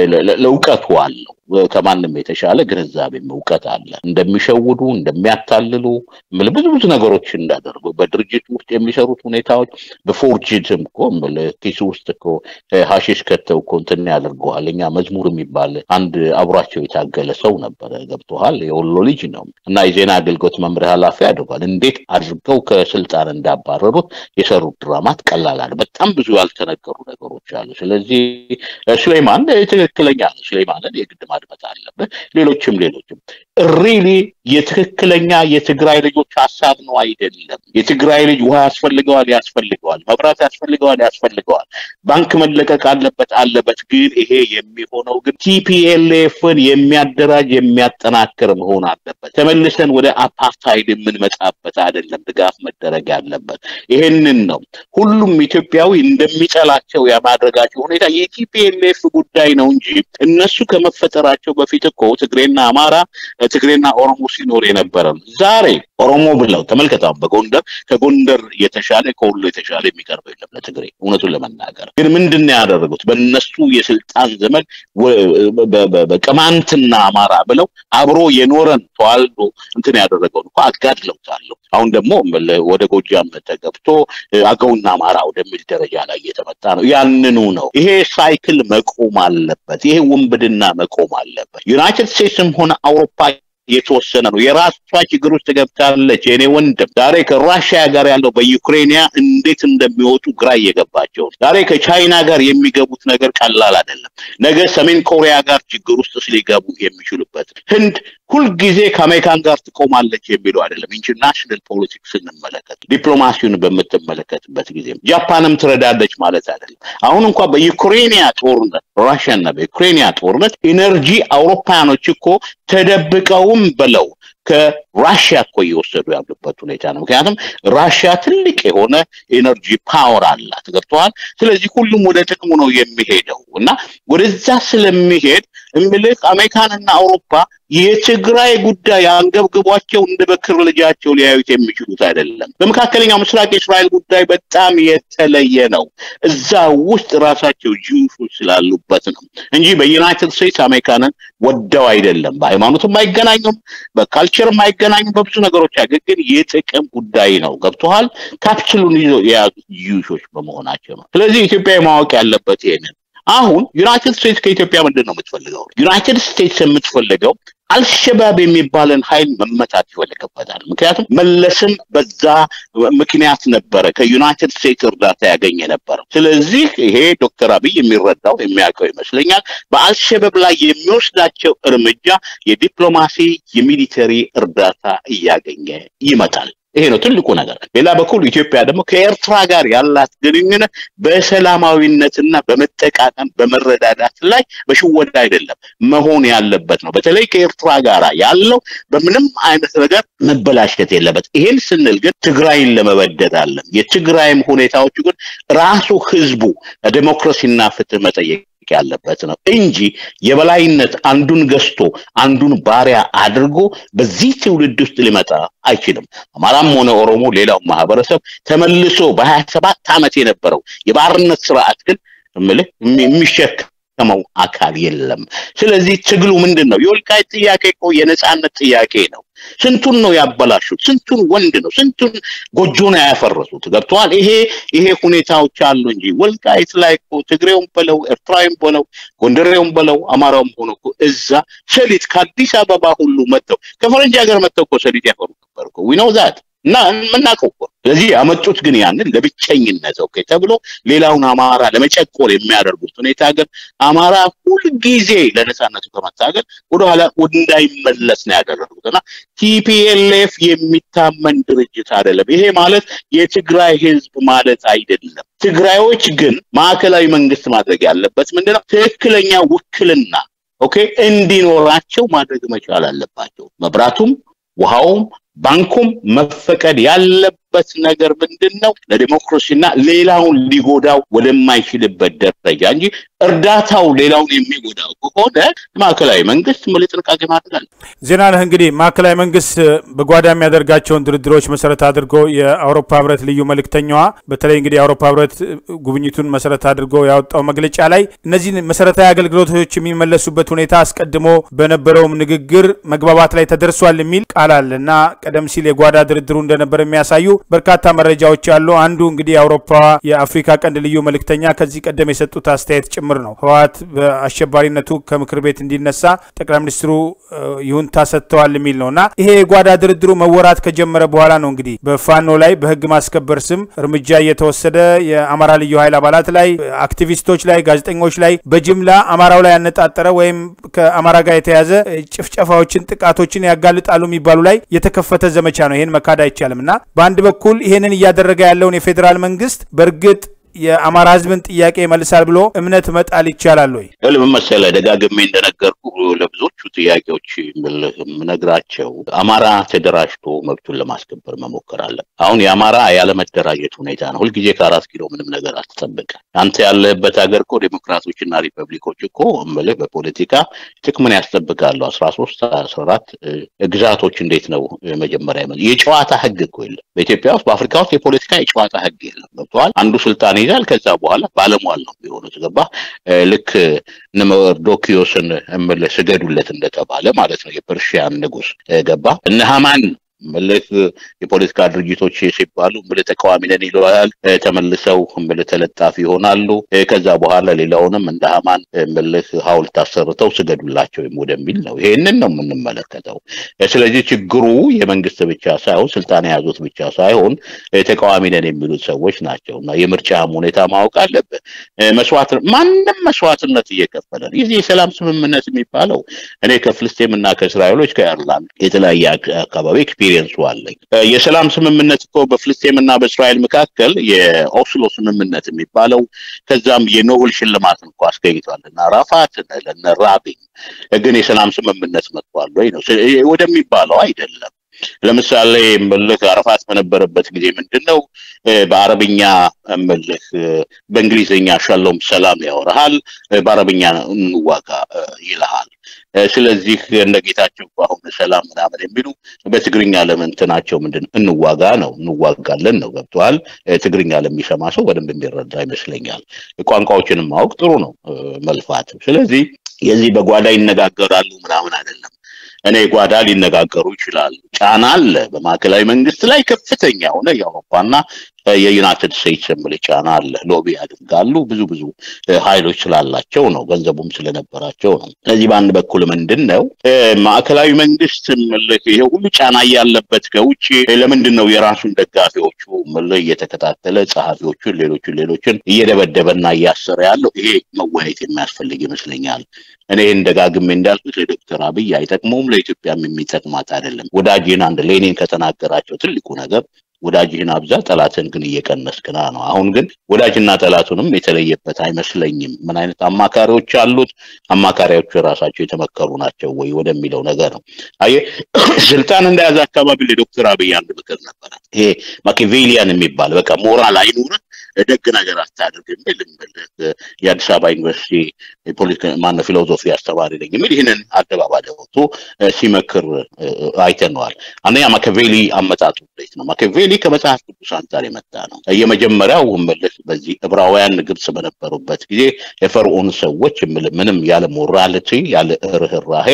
[SPEAKER 2] ለእውቀቱ አለው። ከማንም የተሻለ ግንዛቤም እውቀት አለ። እንደሚሸውዱ እንደሚያታልሉ ብዙ ብዙ ነገሮች እንዳደርጉ በድርጅት ውስጥ የሚሰሩት ሁኔታዎች በፎርጅድም እኮ ኪሱ ውስጥ እኮ ሀሺሽ ከተው እኮ እንትን ያደርገዋል። እኛ መዝሙር የሚባል አንድ አብሯቸው የታገለ ሰው ነበረ። ገብቶሃል? የወሎ ልጅ ነው እና የዜና አገልግሎት መምሪያ ኃላፊ አድርጓል። እንዴት አድርገው ከስልጣን እንዳባረሩት የሰሩት ድራማት ቀላል አለ። በጣም ብዙ ያልተነገሩ ነገሮች አሉ። ስለዚህ ሱሌማን ትክክለኛ ነው። ሱሌማንን የግድ ማድመጥ አለብህ። ሌሎችም ሌሎችም ሪሊ የትክክለኛ የትግራይ ልጆች ሀሳብ ነው አይደለም። የትግራይ ልጅ ውሃ ያስፈልገዋል ያስፈልገዋል፣ መብራት ያስፈልገዋል ያስፈልገዋል፣ ባንክ መለቀቅ አለበት አለበት። ግን ይሄ የሚሆነው ግን ቲፒኤልኤፍን የሚያደራጅ የሚያጠናክር መሆን አለበት። ተመልሰን ወደ አፓርታይድ የምንመጣበት አይደለም ድጋፍ መደረግ ያለበት። ይሄንን ነው ሁሉም ኢትዮጵያዊ እንደሚጠላቸው የማድረጋቸው ሁኔታ የቲፒኤልኤፍ ጉዳይ ነው እንጂ እነሱ ከመፈጠራቸው በፊት እኮ ትግሬና አማራ ትግሬና ኦሮሞ ሲኖር የነበረ ነው። ዛሬ ኦሮሞ ብለው ተመልከታው። በጎንደር ከጎንደር የተሻለ ከሁሉ የተሻለ የሚቀርበው የለም ለትግሬ። እውነቱን ለመናገር ግን ምንድን ነው ያደረጉት? በእነሱ የስልጣን ዘመን በቅማንትና አማራ ብለው አብሮ የኖረን ተዋልዶ እንትን ያደረገውን እኮ አጋድለውታል። አሁን ደግሞ ወደ ጎጃም ተገብቶ አገውና አማራ ወደሚል ደረጃ ላይ እየተመጣ ነው። ያንኑ ነው። ይሄ ሳይክል መቆም አለበት። ይሄ ውንብድና መቆም አለበት። ዩናይትድ ስቴትስም ሆነ አውሮፓ የተወሰነ ነው። የራሷ ችግር ውስጥ ገብታለች። የኔ ወንድም ዛሬ ከራሽያ ጋር ያለው በዩክሬንያ እንዴት እንደሚወጡ ግራ እየገባቸው ዛሬ ከቻይና ጋር የሚገቡት ነገር ቀላል አይደለም። ነገ ሰሜን ኮሪያ ጋር ችግር ውስጥ ሊገቡ የሚችሉበት ህንድ ሁልጊዜ ከአሜሪካን ጋር ትቆማለች የሚለው አይደለም። ኢንተርናሽናል ፖለቲክስ ስንመለከት ዲፕሎማሲውን በምትመለከትበት ጊዜ ጃፓንም ትረዳለች ማለት አይደለም። አሁን እንኳ በዩክሬንያ ጦርነት ራሽያና በዩክሬንያ ጦርነት ኢነርጂ አውሮፓያኖች እኮ ተደብቀውም ብለው ከራሽያ እኮ እየወሰዱ ያሉበት ሁኔታ ነው። ምክንያቱም ራሽያ ትልቅ የሆነ ኤነርጂ ፓወር አላት። ገብተዋል። ስለዚህ ሁሉም ወደ ጥቅሙ ነው የሚሄደው እና ወደዛ ስለሚሄድ እምልህ አሜሪካንና አውሮፓ የትግራይ ጉዳይ አንገብግቧቸው እንደ በክር ልጃቸው ሊያዩት የሚችሉት አይደለም። በመካከለኛው ምስራቅ የእስራኤል ጉዳይ በጣም የተለየ ነው። እዛ ውስጥ ራሳቸው ጂውሾች ስላሉበት ነው እንጂ በዩናይትድ ስቴትስ አሜሪካንን ወደው አይደለም። በሃይማኖትም አይገናኙም፣ በካልቸርም አይገናኙም። በብዙ ነገሮች ግን የጥቅም ጉዳይ ነው። ገብቶሃል? ካፕስሉን ይዘው የያዙት ጂውሾች በመሆናቸው ነው። ስለዚህ ኢትዮጵያ ማወቅ ያለበት ይሄንን አሁን ዩናይትድ ስቴትስ ከኢትዮጵያ ምንድን ነው የምትፈልገው? ዩናይትድ ስቴትስ የምትፈልገው አልሸባብ የሚባልን ኃይል መመታት ይፈልግበታል። ምክንያቱም መለስም በዛ ምክንያት ነበረ ከዩናይትድ ስቴትስ እርዳታ ያገኘ ነበረ። ስለዚህ ይሄ ዶክተር አብይ የሚረዳው የሚያውቀው ይመስለኛል። በአልሸባብ ላይ የሚወስዳቸው እርምጃ የዲፕሎማሲ የሚሊተሪ እርዳታ እያገኘ ይመጣል። ይሄ ነው ትልቁ ነገር። ሌላ በኩል ኢትዮጵያ ደግሞ ከኤርትራ ጋር ያላት ግንኙነት በሰላማዊነትና በመጠቃቀም በመረዳዳት ላይ በሽወዳ አይደለም መሆን ያለበት ነው። በተለይ ከኤርትራ ጋር ያለው በምንም አይነት ነገር መበላሸት የለበት። ይሄን ስንል ግን ትግራይን ለመበደድ አለም የትግራይም ሁኔታዎቹ ግን ራሱ ህዝቡ ዴሞክራሲና ፍትህ መጠየቅ ያለበት ነው እንጂ የበላይነት አንዱን ገዝቶ አንዱን ባሪያ አድርጎ በዚህ ትውልድ ውስጥ ሊመጣ አይችልም። አማራም ሆነ ኦሮሞ፣ ሌላው ማህበረሰብ ተመልሶ በሀያ ሰባት ዓመት የነበረው የባርነት ስርዓት ግን እምልህ የሚሸከመው አካል የለም። ስለዚህ ትግሉ ምንድን ነው? የወልቃይት ጥያቄ እኮ የነፃነት ጥያቄ ነው። ስንቱን ነው ያበላሹት? ስንቱን ወንድ ነው ስንቱን ጎጆ ነው ያፈረሱት? ገብተዋል። ይሄ ይሄ ሁኔታዎች አሉ እንጂ ወልቃይት ላይ እኮ ትግሬውም በለው ኤርትራዊም በለው ጎንደሬውም በለው አማራውም ሆኖ እኮ እዛ ሰሊጥ ከአዲስ አበባ ሁሉ መጥተው ከፈረንጅ ሀገር መጥተው እኮ ሰሊጥ ያፈሩ ነበር እኮ ዊ ኖው ዛት እና የምናውቀው እኮ ስለዚህ ያመጡት ግን ያንን ለብቸኝነት ኦኬ ተብሎ ሌላውን አማራ ለመጨቆር የሚያደርጉት ሁኔታ ግን አማራ ሁልጊዜ ለነፃነቱ ከመታገል ወደኋላ እንዳይመለስ ነው ያደረጉት እና ቲፒኤልኤፍ የሚታመን ድርጅት አይደለም። ይሄ ማለት የትግራይ ህዝብ ማለት አይደለም። ትግራዮች ግን ማዕከላዊ መንግስት ማድረግ ያለበት ምንድነው? ትክክለኛ ውክልና ኦኬ እንዲኖራቸው ማድረግ መቻል አለባቸው። መብራቱም ውሃውም ባንኩም መፈቀድ ያለበት ነገር ምንድን ነው? ለዲሞክራሲና ሌላውን ሊጎዳው ወደማይችልበት ደረጃ እንጂ እርዳታው ሌላውን የሚጎዳው ከሆነ ማዕከላዊ መንግስት ምል ጥንቃቄ ማድረግ አለ።
[SPEAKER 1] ዜና ነህ እንግዲህ ማዕከላዊ መንግስት በጓዳ የሚያደርጋቸውን ድርድሮች መሰረት አድርጎ የአውሮፓ ህብረት ልዩ መልእክተኛዋ በተለይ እንግዲህ የአውሮፓ ህብረት ጉብኝቱን መሰረት አድርጎ ያወጣው መግለጫ ላይ እነዚህን መሰረታዊ አገልግሎቶች የሚመለሱበት ሁኔታ አስቀድሞ በነበረውም ንግግር መግባባት ላይ ተደርሷል የሚል ቃል አለ እና ቀደም ሲል የጓዳ ድርድሩ እንደነበር የሚያሳዩ በርካታ መረጃዎች አሉ። አንዱ እንግዲህ የአውሮፓ የአፍሪካ ቀንድ ልዩ መልእክተኛ ከዚህ ቀደም የሰጡት አስተያየት ጭምር ነው። ህወሓት በአሸባሪነቱ ከምክር ቤት እንዲነሳ ጠቅላይ ሚኒስትሩ ይሁንታ ሰጥተዋል የሚል ነው እና ይሄ የጓዳ ድርድሩ መወራት ከጀመረ በኋላ ነው እንግዲህ በፋኖ ላይ በህግ ማስከበር ስም እርምጃ እየተወሰደ የአማራ ልዩ ኃይል አባላት ላይ፣ አክቲቪስቶች ላይ፣ ጋዜጠኞች ላይ በጅምላ አማራው ላይ ያነጣጠረ ወይም ከአማራ ጋር የተያዘ ጭፍጨፋዎችን፣ ጥቃቶችን ያጋልጣሉ የሚባሉ ላይ የተከፈተ ዘመቻ ነው። ይህን መካድ አይቻልም እና በአንድ በኩል ይህንን እያደረገ ያለውን የፌዴራል መንግስት በእርግጥ የአማራ ህዝብን ጥያቄ ይመልሳል ብሎ እምነት መጣል ይቻላል ወይ?
[SPEAKER 2] ምን መሰለህ ደጋግሜ እንደነገርኩ ለብዙዎቹ ጥያቄዎች የምነግራቸው አማራ ተደራጅቶ መብቱን ለማስከበር መሞከር አለ። አሁን የአማራ ያለመደራጀት ሁኔታ ነው። ሁልጊዜ ከአራት ኪሎ ምንም ነገር አትጠብቅ። አንተ ያለህበት ሀገር እኮ ዴሞክራቶችና ሪፐብሊኮች እኮ እምልህ በፖለቲካ ጥቅምን ያስጠብቃሉ። አስራ ሶስት አስራ አራት ግዛቶች እንዴት ነው መጀመሪያ የጨዋታ ህግ እኮ የለም በኢትዮጵያ ውስጥ በአፍሪካ ውስጥ የፖለቲካ የጨዋታ ህግ የለም። ገብተዋል። አንዱ ስልጣን ይዛል። ከዛ በኋላ ባለሟል ነው የሆኑት። ገባ ልክ መርዶኪዮስን እምልህ ስገዱለት እንደተባለ ማለት ነው። የፐርሺያን ንጉስ ገባ እነ ሀማን ምልህ የፖለቲካ ድርጅቶች ሲባሉ ምልህ ተቃዋሚ ነን ይለዋል። ተመልሰው ምልህ ተለጣፊ ይሆናሉ። ከዛ በኋላ ሌላውንም እንደ ሀማን ምልህ ሐውልት አሰርተው ስገዱላቸው ወደሚል ነው። ይሄንን ነው የምንመለከተው። ስለዚህ ችግሩ የመንግስት ብቻ ሳይሆን ስልጣን የያዙት ብቻ ሳይሆን ተቃዋሚ ነን የሚሉት ሰዎች ናቸው እና የምርጫም ሁኔታ ማወቅ አለብህ። መስዋዕት ማንም መስዋዕትነት እየከፈለ ነው። ይህ የሰላም ስምምነት የሚባለው እኔ ከፍልስጤም እና ከእስራኤሎች ከአይርላንድ የተለያየ አካባቢ ኤክስፒሪየንሱ አለኝ። የሰላም ስምምነት እኮ በፍልስጤም እና በእስራኤል መካከል የኦስሎ ስምምነት የሚባለው ከዛም የኖብል ሽልማትን እኮ አስገኝቷል እና ራፋት ለነ ራቢን ግን የሰላም ስምምነት መጥቷል ወይ ነው ወደሚባለው አይደለም። ለምሳሌ ምልህ አረፋት በነበረበት ጊዜ ምንድን ነው በአረብኛ ምልህ በእንግሊዝኛ ሻሎም ሰላም ያወራሃል፣ በአረብኛ እንዋጋ ይልሃል። ስለዚህ እንደ ጌታቸው አሁን ሰላም ምናምን የሚሉ በትግርኛ ለምንትናቸው ምንድን እንዋጋ ነው እንዋጋለን ነው ገብተዋል። ትግርኛ ለሚሰማ ሰው በደንብ የሚረዳ ይመስለኛል። ቋንቋዎችንም ማወቅ ጥሩ ነው መልፋት። ስለዚህ የዚህ በጓዳ ይነጋገራሉ ምናምን አይደለም። እኔ ጓዳ ሊነጋገሩ ይችላሉ። ጫና አለ በማዕከላዊ መንግስት ላይ ከፍተኛ የሆነ የአውሮፓና የዩናይትድ ስቴትስ የምል ጫና አለ። ሎቢ ያደርጋሉ ብዙ ብዙ ኃይሎች ስላላቸው ነው፣ ገንዘቡም ስለነበራቸው ነው። ስለዚህ በአንድ በኩል ምንድን ነው ማዕከላዊ መንግስት ምልህ ይሄ ሁሉ ጫና እያለበት ከውጭ ለምንድን ነው የራሱን ደጋፊዎቹ ምልህ እየተከታተለ ጸሐፊዎቹን፣ ሌሎችን ሌሎችን እየደበደበና እያሰረ ያለው? ይሄ መወያየት የሚያስፈልግ ይመስለኛል። እኔ እንደጋግሜ እንዳልኩት ለዶክተር አብይ አይጠቅመውም፣ ለኢትዮጵያም የሚጠቅማት አይደለም። ወዳጅን አንድ ሌኒን ከተናገራቸው ትልቁ ነገር ወዳጅህን አብዛ ጠላትን ግን እየቀነስክ ና ነው። አሁን ግን ወዳጅና ጠላቱንም የተለየበት አይመስለኝም። ምን አይነት አማካሪዎች አሉት? አማካሪዎቹ ራሳቸው የተመከሩ ናቸው ወይ ወደሚለው ነገር ነው። አየህ ስልጣን እንደያዘ አካባቢ ለዶክተር አብይ አንድ ምክር ነበረ። ይሄ ማኪቬሊያን የሚባል በቃ ሞራል አይኑርህ ደግ ነገር አታድርግ የሚል የአዲስ አበባ ዩኒቨርሲቲ የፖለቲካ ማነው ፊሎዞፊ አስተማሪ ነኝ የሚል ይህንን አደባባይ ወጥቶ ሲመክር አይተነዋል። አንደኛ ማኪያቬሊ አመጣጡ እንዴት ነው? ማኪያቬሊ ከመጽሐፍ ቅዱስ አንጻር የመጣ ነው። የመጀመሪያው ምልህ በዚህ ዕብራውያን ግብጽ በነበሩበት ጊዜ የፈርዖን ሰዎች ምል ምንም ያለ ሞራልቲ ያለ ርኅራሄ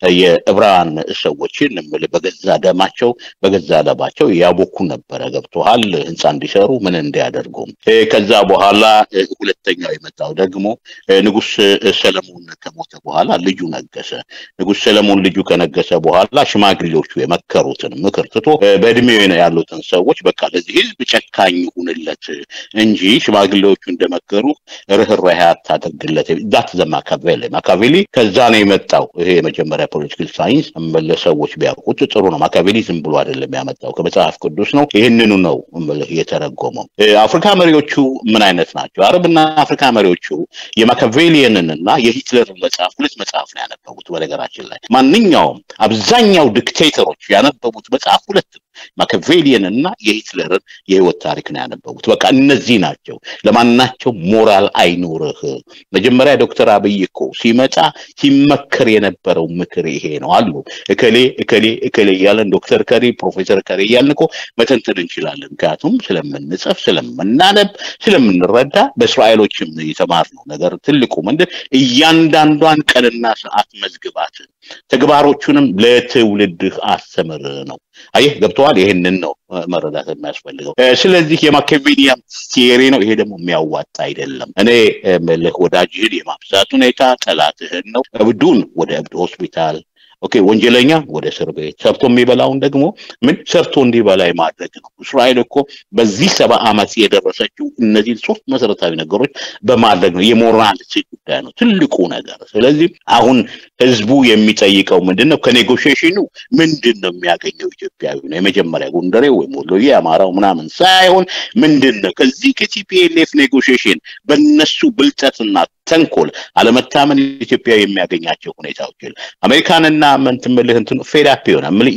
[SPEAKER 2] የዕብራውያን ሰዎችን ምል በገዛ ደማቸው በገዛ ለባቸው ያቦኩ ነበረ። ገብቶሃል? ህንፃ እንዲሰሩ ምን እንዲያደርጉ ከዛ በኋላ ሁለተኛው የመጣው ደግሞ ንጉስ ሰለሞን ከሞተ በኋላ ልጁ ነገሰ። ንጉስ ሰለሞን ልጁ ከነገሰ በኋላ ሽማግሌዎቹ የመከሩትን ምክር ትቶ በእድሜው ያሉትን ሰዎች በቃ ለዚህ ህዝብ ጨካኝ ሁንለት እንጂ ሽማግሌዎቹ እንደመከሩ ርኅራኄ አታደርግለት። ዛት ዘ ማካቬሊ ማካቬሊ ከዛ ነው የመጣው። ይሄ የመጀመሪያ ፖለቲካል ሳይንስ ሰዎች ቢያውቁት ጥሩ ነው። ማካቬሊ ዝም ብሎ አይደለም ያመጣው ከመጽሐፍ ቅዱስ ነው። ይህንኑ ነው የተረጎመው። አፍሪካ መሪዎቹ ምን አይነት ናቸው? አረብና አፍሪካ መሪዎቹ የማካቬሊየንን እና የሂትለርን መጽሐፍ ሁለት መጽሐፍ ነው ያነበቡት። በነገራችን ላይ ማንኛውም አብዛኛው ዲክቴተሮች ያነበቡት መጽሐፍ ሁለት ነው። ማካቬሊየን እና የሂትለርን የህይወት ታሪክ ነው ያነበቡት። በቃ እነዚህ ናቸው። ለማናቸው ሞራል አይኖርህ። መጀመሪያ ዶክተር አብይ እኮ ሲመጣ ሲመከር የነበረው ምክር ይሄ ነው አሉ። እከሌ እከሌ እከሌ እያለን ዶክተር ከሪ ፕሮፌሰር ከሪ እያልን እኮ መተንተን እንችላለን። ምክንያቱም ስለምንጽፍ ስለምናነብ ስለምንረዳ በእስራኤሎችም የተማርነው ነገር ትልቁ ምንድን እያንዳንዷን ቀንና ሰዓት መዝግባት ተግባሮቹንም ለትውልድህ አስተምር ነው። አየህ ገብተዋል። ይህንን ነው መረዳት የሚያስፈልገው። ስለዚህ የማኪያቬሊያን ቲዮሪ ነው። ይሄ ደግሞ የሚያዋጣ አይደለም። እኔ ምልህ ወዳጅህን የማብዛት ሁኔታ ጠላትህን ነው። እብዱን ወደ እብድ ሆስፒታል ኦኬ ወንጀለኛ ወደ እስር ቤት ሰርቶ የሚበላውን ደግሞ ምን ሰርቶ እንዲበላ ማድረግ ነው። እስራኤል እኮ በዚህ ሰባ ዓመት የደረሰችው እነዚህ ሶስት መሰረታዊ ነገሮች በማድረግ ነው። የሞራልቲ ጉዳይ ነው ትልቁ ነገር። ስለዚህ አሁን ህዝቡ የሚጠይቀው ምንድን ነው? ከኔጎሽሽኑ ምንድን ነው የሚያገኘው ኢትዮጵያዊ ነው? የመጀመሪያ ጎንደሬ ወይም ወሎዬ አማራው ምናምን ሳይሆን ምንድን ነው ከዚህ ከቲፒኤልኤፍ ኔጎሽሽን በነሱ ብልጠትና ተንኮል አለመታመን ኢትዮጵያ የሚያገኛቸው ሁኔታዎች አሜሪካንና ምንትምልህ እንትን ፌዳፕ ይሆናል ምን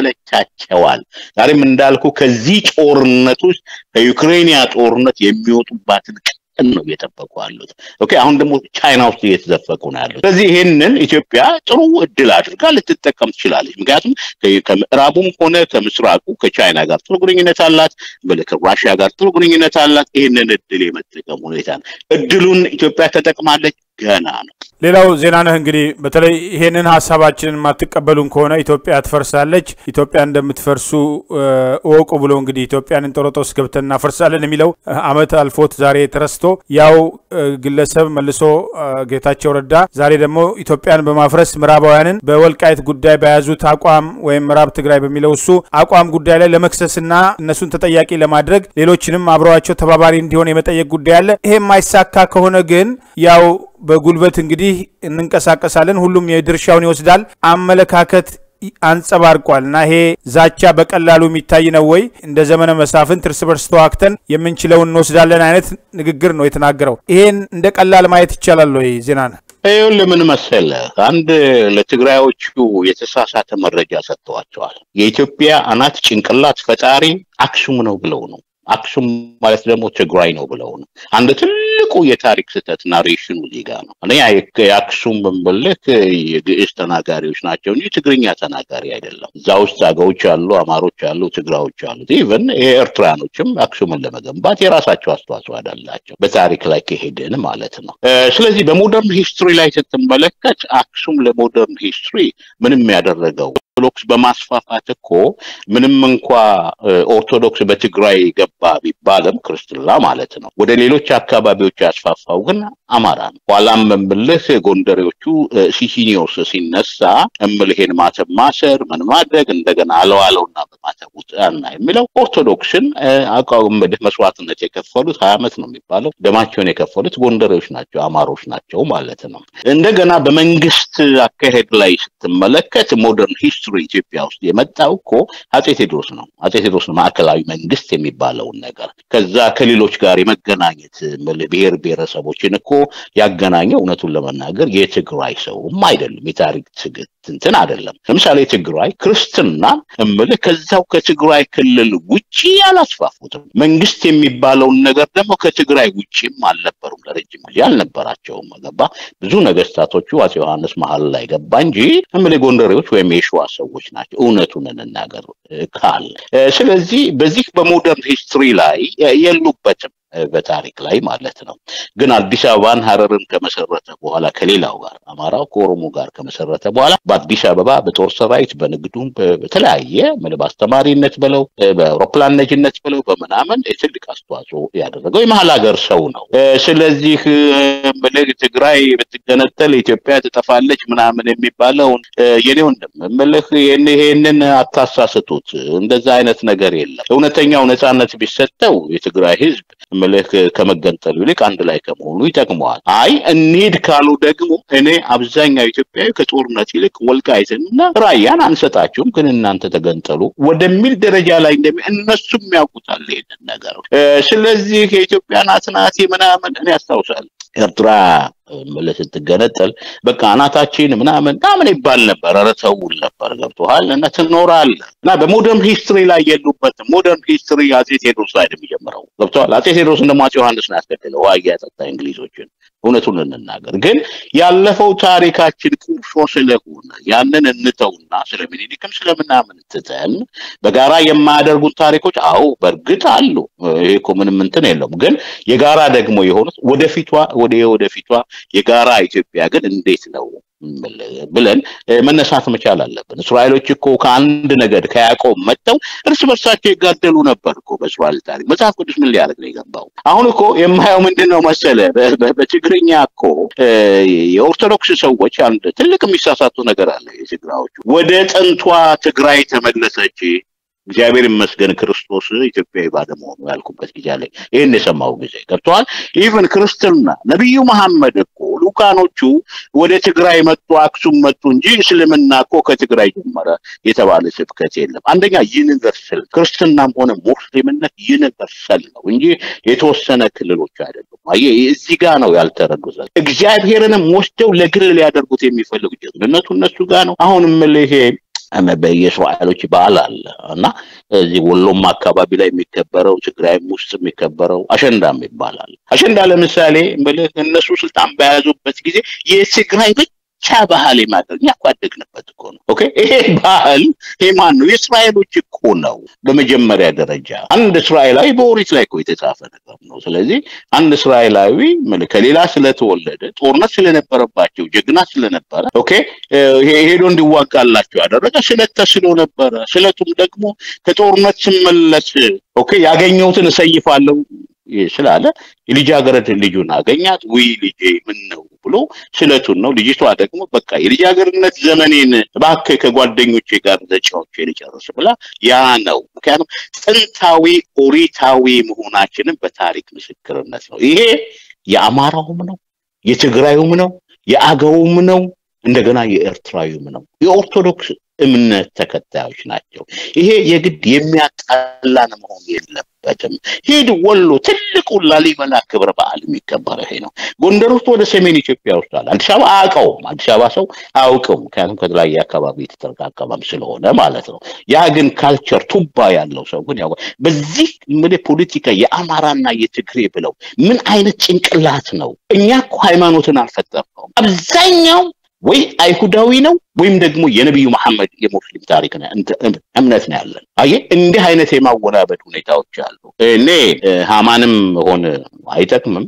[SPEAKER 2] ይሰለቻቸዋል። ዛሬም እንዳልኩ ከዚህ ጦርነት ውስጥ ከዩክሬንያ ጦርነት የሚወጡባትን ቀን ነው እየጠበቁ ያሉት። ኦኬ አሁን ደግሞ ቻይና ውስጥ እየተዘፈቁ ነው ያሉት። ስለዚህ ይህንን ኢትዮጵያ ጥሩ እድል አድርጋ ልትጠቀም ትችላለች። ምክንያቱም ከምዕራቡም ሆነ ከምስራቁ ከቻይና ጋር ጥሩ ግንኙነት አላት፣ ከራሽያ ጋር ጥሩ ግንኙነት አላት። ይህንን እድል የመጠቀም ሁኔታ ነው። እድሉን ኢትዮጵያ ተጠቅማለች ገና ነው።
[SPEAKER 1] ሌላው ዜና ነህ እንግዲህ በተለይ ይሄንን ሀሳባችንን የማትቀበሉን ከሆነ ኢትዮጵያ ትፈርሳለች፣ ኢትዮጵያ እንደምትፈርሱ እወቁ ብሎ እንግዲህ ኢትዮጵያን እንጦሮጦስ ገብተን እናፈርሳለን የሚለው አመት አልፎት ዛሬ ተረስቶ ያው ግለሰብ መልሶ ጌታቸው ረዳ ዛሬ ደግሞ ኢትዮጵያን በማፍረስ ምዕራባውያንን በወልቃይት ጉዳይ በያዙት አቋም ወይም ምዕራብ ትግራይ በሚለው እሱ አቋም ጉዳይ ላይ ለመክሰስና እነሱን ተጠያቂ ለማድረግ ሌሎችንም አብረዋቸው ተባባሪ እንዲሆን የመጠየቅ ጉዳይ አለ። ይሄ የማይሳካ ከሆነ ግን ያው በጉልበት እንግዲህ እንንቀሳቀሳለን፣ ሁሉም የድርሻውን ይወስዳል አመለካከት አንጸባርቋል እና ይሄ ዛቻ በቀላሉ የሚታይ ነው ወይ? እንደ ዘመነ መሳፍንት እርስ በርስ ተዋክተን የምንችለውን እንወስዳለን አይነት ንግግር ነው የተናገረው። ይሄን እንደ ቀላል ማየት ይቻላል ወይ? ዜና ነው
[SPEAKER 2] ይኸውልህ ምን መሰለህ፣ አንድ ለትግራዮቹ የተሳሳተ መረጃ ሰጥተዋቸዋል። የኢትዮጵያ አናት ጭንቅላት ፈጣሪ አክሱም ነው ብለው ነው። አክሱም ማለት ደግሞ ትግራይ ነው ብለው ነው። አንድ ትልቁ የታሪክ ስህተት ናሬሽኑ እዚህ ጋር ነው። እኔ የአክሱም ብንብልህ የግዕዝ ተናጋሪዎች ናቸው እንጂ ትግርኛ ተናጋሪ አይደለም። እዛ ውስጥ አገዎች አሉ፣ አማሮች አሉ፣ ትግራዎች አሉ። ኢቨን የኤርትራኖችም አክሱምን ለመገንባት የራሳቸው አስተዋጽኦ አላቸው፣ በታሪክ ላይ ከሄድን ማለት ነው። ስለዚህ በሞደርን ሂስትሪ ላይ ስትመለከት አክሱም ለሞደርን ሂስትሪ ምንም ያደረገው ኦርቶዶክስ በማስፋፋት እኮ ምንም እንኳ ኦርቶዶክስ በትግራይ ገባ ቢባልም ክርስትና ማለት ነው ወደ ሌሎች አካባቢዎች ያስፋፋው ግን አማራ ነው። ኋላም እምልህ ጎንደሬዎቹ ሲሲኒዮስ ሲነሳ እምልሄን ማተብ ማሰር ምን ማድረግ እንደገና አለዋለውና በማተቡ ጣና የሚለው ኦርቶዶክስን አቋምድህ መስዋዕትነት የከፈሉት ሀያ ዓመት ነው የሚባለው ደማቸውን የከፈሉት ጎንደሬዎች ናቸው፣ አማሮች ናቸው ማለት ነው። እንደገና በመንግስት አካሄድ ላይ ስትመለከት ሞደርን ሂስትሪ ኢትዮጵያ ውስጥ የመጣው እኮ አጼ ቴዎድሮስ ነው። አጼ ቴዎድሮስ ነው ማዕከላዊ መንግስት የሚባለውን ነገር ከዛ ከሌሎች ጋር የመገናኘት ብሔር ብሔረሰቦችን እኮ ያገናኘው እውነቱን ለመናገር የትግራይ ሰውም አይደለም፣ የታሪክ ትንትን አይደለም። ለምሳሌ ትግራይ ክርስትና እምልህ ከዛው ከትግራይ ክልል ውጪ አላስፋፉትም። መንግስት የሚባለውን ነገር ደግሞ ከትግራይ ውጪም አልነበሩም፣ ለረጅም ጊዜ አልነበራቸውም። ገባ ብዙ ነገስታቶቹ አጼ ዮሐንስ መሀል ላይ ገባ እንጂ እምልህ ጎንደሬዎች ወይም የሸዋ ሰዎች ናቸው። እውነቱን እንናገር ካል ስለዚህ በዚህ በሞደርን ሂስትሪ ላይ የሉበትም በታሪክ ላይ ማለት ነው። ግን አዲስ አበባን ሀረርን ከመሰረተ በኋላ ከሌላው ጋር አማራው ከኦሮሞ ጋር ከመሰረተ በኋላ በአዲስ አበባ በጦር ሰራዊት በንግዱም በተለያየ በአስተማሪነት ብለው በአውሮፕላን ነጅነት ብለው በምናምን ትልቅ አስተዋጽኦ ያደረገው የመሀል ሀገር ሰው ነው። ስለዚህ ምልህ ትግራይ ብትገነጠል ኢትዮጵያ ትጠፋለች ምናምን የሚባለውን የኔ ወንድም ምልህ ይሄንን አታሳስቱት። እንደዛ አይነት ነገር የለም። እውነተኛው ነፃነት ቢሰጠው የትግራይ ህዝብ ምልህ ከመገንጠሉ ይልቅ አንድ ላይ ከመሆኑ ይጠቅመዋል። አይ እንሂድ ካሉ ደግሞ እኔ አብዛኛው ኢትዮጵያዊ ከጦርነት ይልቅ ወልቃይትንና ራያን አንሰጣችሁም፣ ግን እናንተ ተገንጠሉ ወደሚል ደረጃ ላይ እንደሚ እነሱም ያውቁታል ይሄንን ነገር። ስለዚህ የኢትዮጵያ ናት ናት ምናምን እኔ ያስታውሳል ኤርትራ ምልህ ስትገነጠል በቃ አናታችን ምናምን ምናምን ይባል ነበር። ኧረ ተውል ነበር ገብቶሃል። እና ትኖራለህ እና በሞደርን ሂስትሪ ላይ የሉበትም። ሞደርን ሂስትሪ አጼ ቴዎድሮስ ላይ ነው የሚጀምረው ገብቶሃል። አጼ ቴዎድሮስ ደግሞ አጼ ዮሐንስ ነው ያስገደለው ውሃ እያጠጣ እንግሊዞችን። እውነቱን እንናገር ግን ያለፈው ታሪካችን ቁርሾ ስለሆነ ያንን እንተውና ስለ ሚኒሊክም ስለምናምን ትተን በጋራ የማያደርጉት ታሪኮች አዎ በእርግጥ አሉ። ይሄ እኮ ምንም እንትን የለውም። ግን የጋራ ደግሞ የሆኑት ወደፊቷ ወደ ወደፊቷ የጋራ ኢትዮጵያ ግን እንዴት ነው ብለን መነሳት መቻል አለብን። እስራኤሎች እኮ ከአንድ ነገድ ከያዕቆብ መጥተው እርስ በርሳቸው ይጋደሉ ነበር እኮ በእስራኤል ታሪክ። መጽሐፍ ቅዱስ ምን ሊያደርግ ነው የገባው? አሁን እኮ የማየው ምንድን ነው መሰለ፣ በትግርኛ እኮ የኦርቶዶክስ ሰዎች አንድ ትልቅ የሚሳሳቱ ነገር አለ። የትግራዎቹ ወደ ጥንቷ ትግራይ ተመለሰች እግዚአብሔር ይመስገን ክርስቶስ ኢትዮጵያዊ ባለመሆኑ ያልኩበት ጊዜ ላይ ይህን የሰማው ጊዜ ገብተዋል። ኢቨን ክርስትና ነቢዩ መሐመድ እኮ ሉካኖቹ ወደ ትግራይ መጡ፣ አክሱም መጡ እንጂ እስልምና እኮ ከትግራይ ጀመረ የተባለ ስብከት የለም። አንደኛ ዩኒቨርሳል ክርስትናም ሆነ ሙስሊምነት ዩኒቨርሳል ነው እንጂ የተወሰነ ክልሎች አይደሉም። አየህ እዚህ ጋር ነው ያልተረዱት። እግዚአብሔርንም ወስደው ለግል ሊያደርጉት የሚፈልጉ ጀግንነቱ እነሱ ጋር ነው። አሁንም ይሄ የእስራኤሎች በዓል አለ እና እዚህ ወሎም አካባቢ ላይ የሚከበረው ትግራይም ውስጥ የሚከበረው አሸንዳም ይባላል። አሸንዳ ለምሳሌ ምልህ እነሱ ስልጣን በያዙበት ጊዜ የትግራይ ብቻ ባህል የማድረግ እኛ እኮ አደግንበት እኮ ነው። ኦኬ ይሄ ባህል ይሄ ማን ነው? የእስራኤሎች እኮ ነው። በመጀመሪያ ደረጃ አንድ እስራኤላዊ በኦሪት ላይ እኮ የተጻፈ ነገር ነው። ስለዚህ አንድ እስራኤላዊ ከሌላ ስለተወለደ ጦርነት ስለነበረባቸው ጀግና ስለነበረ ኦኬ ሄዶ እንዲዋጋላቸው ያደረገ ስለት ተስሎ ነበረ። ስለቱም ደግሞ ከጦርነት ስመለስ ኦኬ ያገኘሁትን እሰይፋለሁ ስላለ የልጃገረድ ልጁን አገኛት። ውይ ልጄ ምን ነው ብሎ ስለቱን ነው። ልጅቷ ደግሞ በቃ የልጃገረድነት ዘመኔን እባክህ ከጓደኞቼ ጋር ተጫውቼ ልጨርስ ብላ ያ ነው። ምክንያቱም ጥንታዊ ኦሪታዊ መሆናችንን በታሪክ ምስክርነት ነው። ይሄ የአማራውም ነው፣ የትግራዩም ነው፣ የአገውም ነው፣ እንደገና የኤርትራዊም ነው። የኦርቶዶክስ እምነት ተከታዮች ናቸው። ይሄ የግድ የሚያጣላን መሆን የለበትም። ሂድ ወሎ ትልቁ ላሊበላ ክብረ በዓል የሚከበረው ይሄ ነው። ጎንደር ውስጥ ወደ ሰሜን ኢትዮጵያ ውስጥ አለ። አዲስ አበባ አያውቀውም። አዲስ አበባ ሰው አያውቅም፣ ምክንያቱም ከተለያየ አካባቢ የተጠረቃቀመም ስለሆነ ማለት ነው። ያ ግን ካልቸር ቱባ ያለው ሰው ግን ያው በዚህ ምን ፖለቲካ የአማራና የትግሬ ብለው ምን አይነት ጭንቅላት ነው? እኛ እኮ ሃይማኖትን አልፈጠርነውም። አብዛኛው ወይ አይሁዳዊ ነው ወይም ደግሞ የነቢዩ መሐመድ የሙስሊም ታሪክ እምነት ነው ያለን። አየ እንዲህ አይነት የማወናበድ ሁኔታዎች አሉ። እኔ ሃማንም ሆን አይጠቅምም።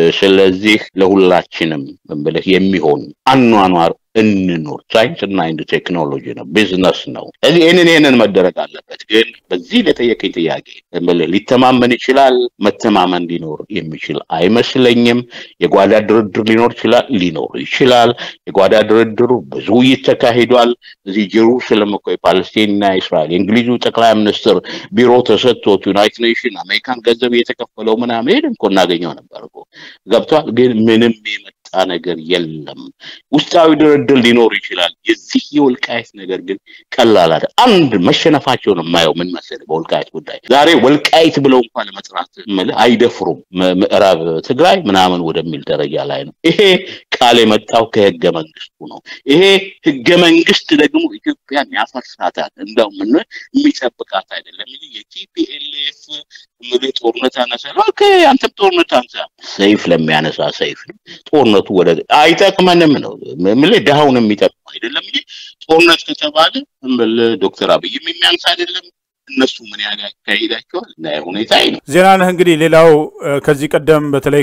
[SPEAKER 2] ስለዚህ ለሁላችንም ብለህ የሚሆን አኗኗር እንኑር። ሳይንስ እና ኢንድ ቴክኖሎጂ ነው፣ ቢዝነስ ነው። ስለዚህ ይህንን ይህንን መደረግ አለበት። ግን በዚህ ለጠየቀኝ ጥያቄ ሊተማመን ይችላል። መተማመን ሊኖር የሚችል አይመስለኝም። የጓዳ ድርድር ሊኖር ይችላል፣ ሊኖር ይችላል። የጓዳ ድርድሩ ብዙ ውይይት ተካሂዷል። እዚህ ጀሩሳሌም እኮ የፓለስቲንና እስራኤል የእንግሊዙ ጠቅላይ ሚኒስትር ቢሮ ተሰጥቶት ዩናይትድ ኔሽን አሜሪካን ገንዘብ እየተከፈለው ምናምን ሄድን እኮ እናገኘው ነበር እኮ ገብቷል። ግን ምንም የመጣ ነገር የለም። ውስጣዊ ድርድር ሊኖር ይችላል። የዚህ የወልቃየት ነገር ግን ቀላል አይደል። አንድ መሸነፋቸው ነው የማየው። ምን መሰለህ በወልቃየት ጉዳይ ዛሬ ወልቃየት ብለው እንኳን ለመጥራት አይደፍሩም። ምዕራብ ትግራይ ምናምን ወደሚል ደረጃ ላይ ነው። ይሄ ቃል የመጣው ከህገ መንግስቱ ነው። ይሄ ህገ መንግስት ደግሞ ኢትዮጵያን ያፈርሳታል። እንደው ምን የሚጠብቃት አይደለም። የቲፒኤልኤፍ ምል ጦርነት አነሳል። ኦኬ አንተም ጦርነት አንሳ። ሰይፍ ለሚያነሳ ሰይፍ ነው። ጦርነቱ ወደ አይጠቅመንም ነው ምል ድሃውን የሚጠቅም አይደለም እንጂ ጦርነት ከተባለ ምል ዶክተር አብይም የሚያንስ አይደለም። እነሱ ምን ያህል ያካሂዳቸዋል እና ሁኔታ ነው።
[SPEAKER 1] ዜና ነህ እንግዲህ ሌላው ከዚህ ቀደም በተለይ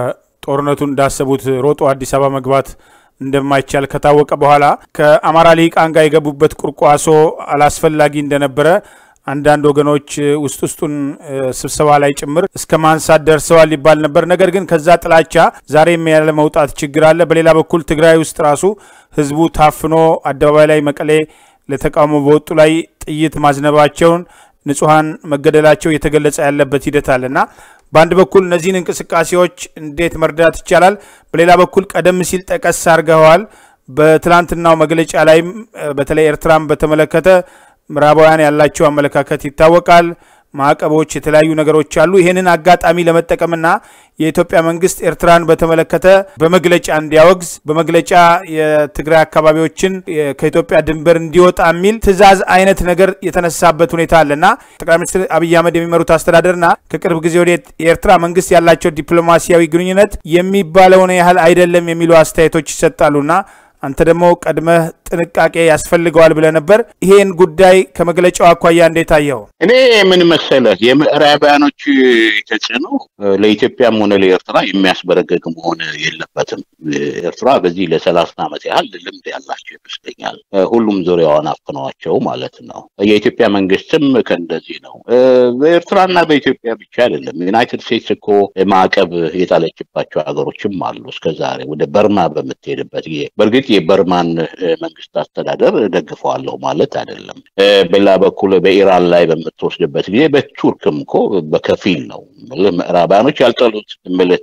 [SPEAKER 1] ከጦርነቱ እንዳሰቡት ሮጦ አዲስ አበባ መግባት እንደማይቻል ከታወቀ በኋላ ከአማራ ልሂቃን ጋር የገቡበት ቁርቋሶ አላስፈላጊ እንደነበረ አንዳንድ ወገኖች ውስጥ ውስጡን ስብሰባ ላይ ጭምር እስከ ማንሳት ደርሰዋል ይባል ነበር። ነገር ግን ከዛ ጥላቻ ዛሬም ያለ መውጣት ችግር አለ። በሌላ በኩል ትግራይ ውስጥ ራሱ ህዝቡ ታፍኖ አደባባይ ላይ መቀሌ ለተቃውሞ በወጡ ላይ ጥይት ማዝነባቸውን ንጹሐን መገደላቸው እየተገለጸ ያለበት ሂደት አለና በአንድ በኩል እነዚህን እንቅስቃሴዎች እንዴት መርዳት ይቻላል? በሌላ በኩል ቀደም ሲል ጠቀስ አድርገዋል። በትላንትናው መግለጫ ላይም በተለይ ኤርትራን በተመለከተ ምዕራባውያን ያላቸው አመለካከት ይታወቃል። ማዕቀቦች፣ የተለያዩ ነገሮች አሉ። ይህንን አጋጣሚ ለመጠቀምና የኢትዮጵያ መንግስት ኤርትራን በተመለከተ በመግለጫ እንዲያወግዝ በመግለጫ የትግራይ አካባቢዎችን ከኢትዮጵያ ድንበር እንዲወጣ የሚል ትዕዛዝ አይነት ነገር የተነሳበት ሁኔታ አለና ጠቅላይ ሚኒስትር አብይ አህመድ የሚመሩት አስተዳደርና ከቅርብ ጊዜ ወደ የኤርትራ መንግስት ያላቸው ዲፕሎማሲያዊ ግንኙነት የሚባለውን ያህል አይደለም የሚሉ አስተያየቶች ይሰጣሉና አንተ ደግሞ ቀድመህ ጥንቃቄ ያስፈልገዋል ብለህ ነበር። ይሄን ጉዳይ ከመግለጫው አኳያ እንዴት አየው?
[SPEAKER 2] እኔ ምን መሰለህ የምዕራባያኖች ተጽዕኖ ለኢትዮጵያም ሆነ ለኤርትራ የሚያስበረገግ መሆን የለበትም። ኤርትራ በዚህ ለሰላሳ ዓመት ያህል ልምድ ያላቸው ይመስለኛል። ሁሉም ዙሪያዋን አፍነዋቸው ማለት ነው። የኢትዮጵያ መንግስትም ከእንደዚህ ነው። በኤርትራና በኢትዮጵያ ብቻ አይደለም። ዩናይትድ ስቴትስ እኮ ማዕቀብ የጣለችባቸው ሀገሮችም አሉ እስከዛሬ ወደ በርማ በምትሄድበት ጊዜ በእርግጥ የበርማን መንግስት አስተዳደር ደግፈዋለሁ ማለት አይደለም። በሌላ በኩል በኢራን ላይ በምትወስድበት ጊዜ በቱርክም እኮ በከፊል ነው። ምዕራባያኖች ያልጠሉት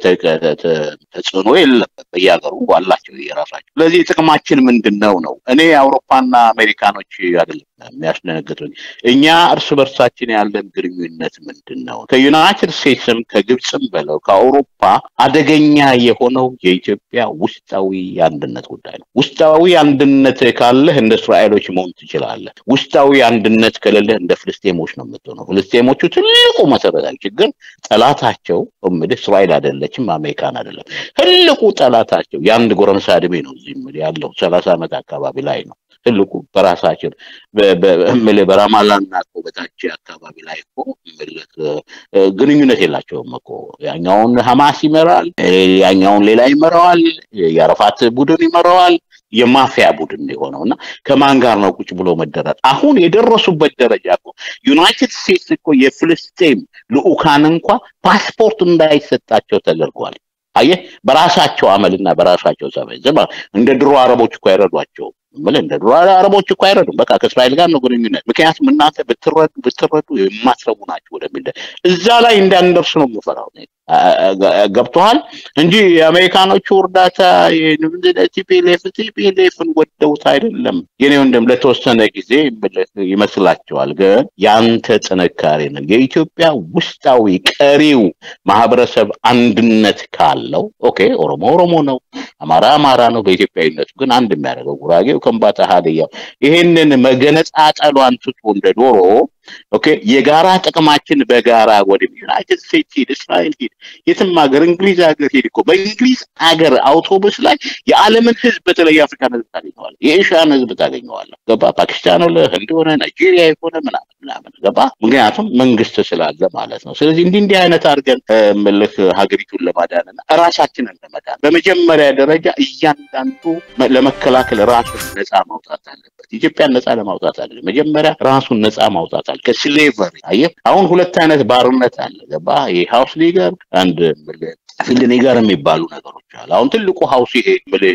[SPEAKER 2] ተጽዕኖ የለም። በየሀገሩ አላቸው የራሳቸው። ስለዚህ ጥቅማችን ምንድን ነው ነው እኔ አውሮፓና አሜሪካኖች አይደለም የሚያስደነግጡኝ እኛ እርስ በርሳችን ያለን ግንኙነት ምንድን ነው? ከዩናይትድ ስቴትስም ከግብፅም በለው ከአውሮፓ አደገኛ የሆነው የኢትዮጵያ ውስጣዊ የአንድነት ጉዳይ ነው። ውስጣዊ አንድነት ካለህ እንደ እስራኤሎች መሆን ትችላለህ። ውስጣዊ አንድነት ከሌለህ እንደ ፍልስጤሞች ነው የምትሆነው። ፍልስጤሞቹ ትልቁ መሰረታዊ ችግር ጠላታቸው እምልህ እስራኤል አይደለችም፣ አሜሪካን አይደለም። ትልቁ ጠላታቸው የአንድ ጎረምሳ እድሜ ነው እዚህ እምልህ ያለው ሰላሳ ዓመት አካባቢ ላይ ነው ትልቁ በራሳችን እምልህ በራማላና እኮ በታች አካባቢ ላይ እኮ እምልህ ግንኙነት የላቸውም እኮ ያኛውን ሀማስ ይመራል፣ ያኛውን ሌላ ይመራዋል፣ የአረፋት ቡድን ይመራዋል። የማፊያ ቡድን የሆነው እና ከማን ጋር ነው ቁጭ ብሎ መደረር? አሁን የደረሱበት ደረጃ እኮ ዩናይትድ ስቴትስ እኮ የፍልስጤም ልኡካን እንኳ ፓስፖርት እንዳይሰጣቸው ተደርጓል። አየህ፣ በራሳቸው አመልና በራሳቸው ጸባይ እንደ ድሮ አረቦች እኮ አይረዷቸውም። ብለህ እንደ ድሮ አረቦች እኮ አይረዱም። በቃ ከእስራኤል ጋር ነው ግንኙነት። ምክንያቱም እናንተ ብትረዱ ብትረዱ የማትረቡ ናቸው ወደሚል እዛ ላይ እንዳንደርስ ነው የምፈራው። ገብቶሃል እንጂ የአሜሪካኖቹ እርዳታ ቲፒኤልኤፍ ቲፒኤልኤፍን ወደውት አይደለም የኔ ወንድም፣ ለተወሰነ ጊዜ ይመስላቸዋል። ግን ያንተ ጥንካሬ ነው። የኢትዮጵያ ውስጣዊ ቀሪው ማህበረሰብ አንድነት ካለው ኦኬ፣ ኦሮሞ ኦሮሞ ነው፣ አማራ አማራ ነው። በኢትዮጵያዊነቱ ግን አንድ የሚያደርገው ጉራጌው፣ ከምባታ፣ ሀዲያው ይሄንን መገነጣጠሏን ትቶ እንደ ዶሮ ኦኬ የጋራ ጥቅማችን በጋራ ወደ ዩናይትድ ስቴትስ ሂድ፣ እስራኤል ሂድ፣ የትም ሀገር እንግሊዝ ሀገር ሂድ እኮ በእንግሊዝ ሀገር አውቶቡስ ላይ የዓለምን ህዝብ በተለይ የአፍሪካን ህዝብ ታገኘዋለህ፣ የኤሽያን ህዝብ ታገኘዋለህ። ገባ? ፓኪስታን ሆነ ህንድ ሆነ ናይጄሪያ የሆነ ምናምን ምናምን ገባ? ምክንያቱም መንግስት ስላለ ማለት ነው። ስለዚህ እንዲህ እንዲህ አይነት አድርገን ምልህ ሀገሪቱን ለማዳንና ራሳችንን ለመዳን በመጀመሪያ ደረጃ እያንዳንዱ ለመከላከል ራሱን ነፃ ማውጣት አለበት። ኢትዮጵያን ነፃ ለማውጣት አለ መጀመሪያ ራሱን ነፃ ማውጣት አለ ከስሌቨሪ አየህ፣ አሁን ሁለት አይነት ባርነት አለ። ገባ? የሀውስ ሊገር አንድ ፊልድ ኒገር የሚባሉ ነገሮች አሉ። አሁን ትልቁ ሀውስ ይሄ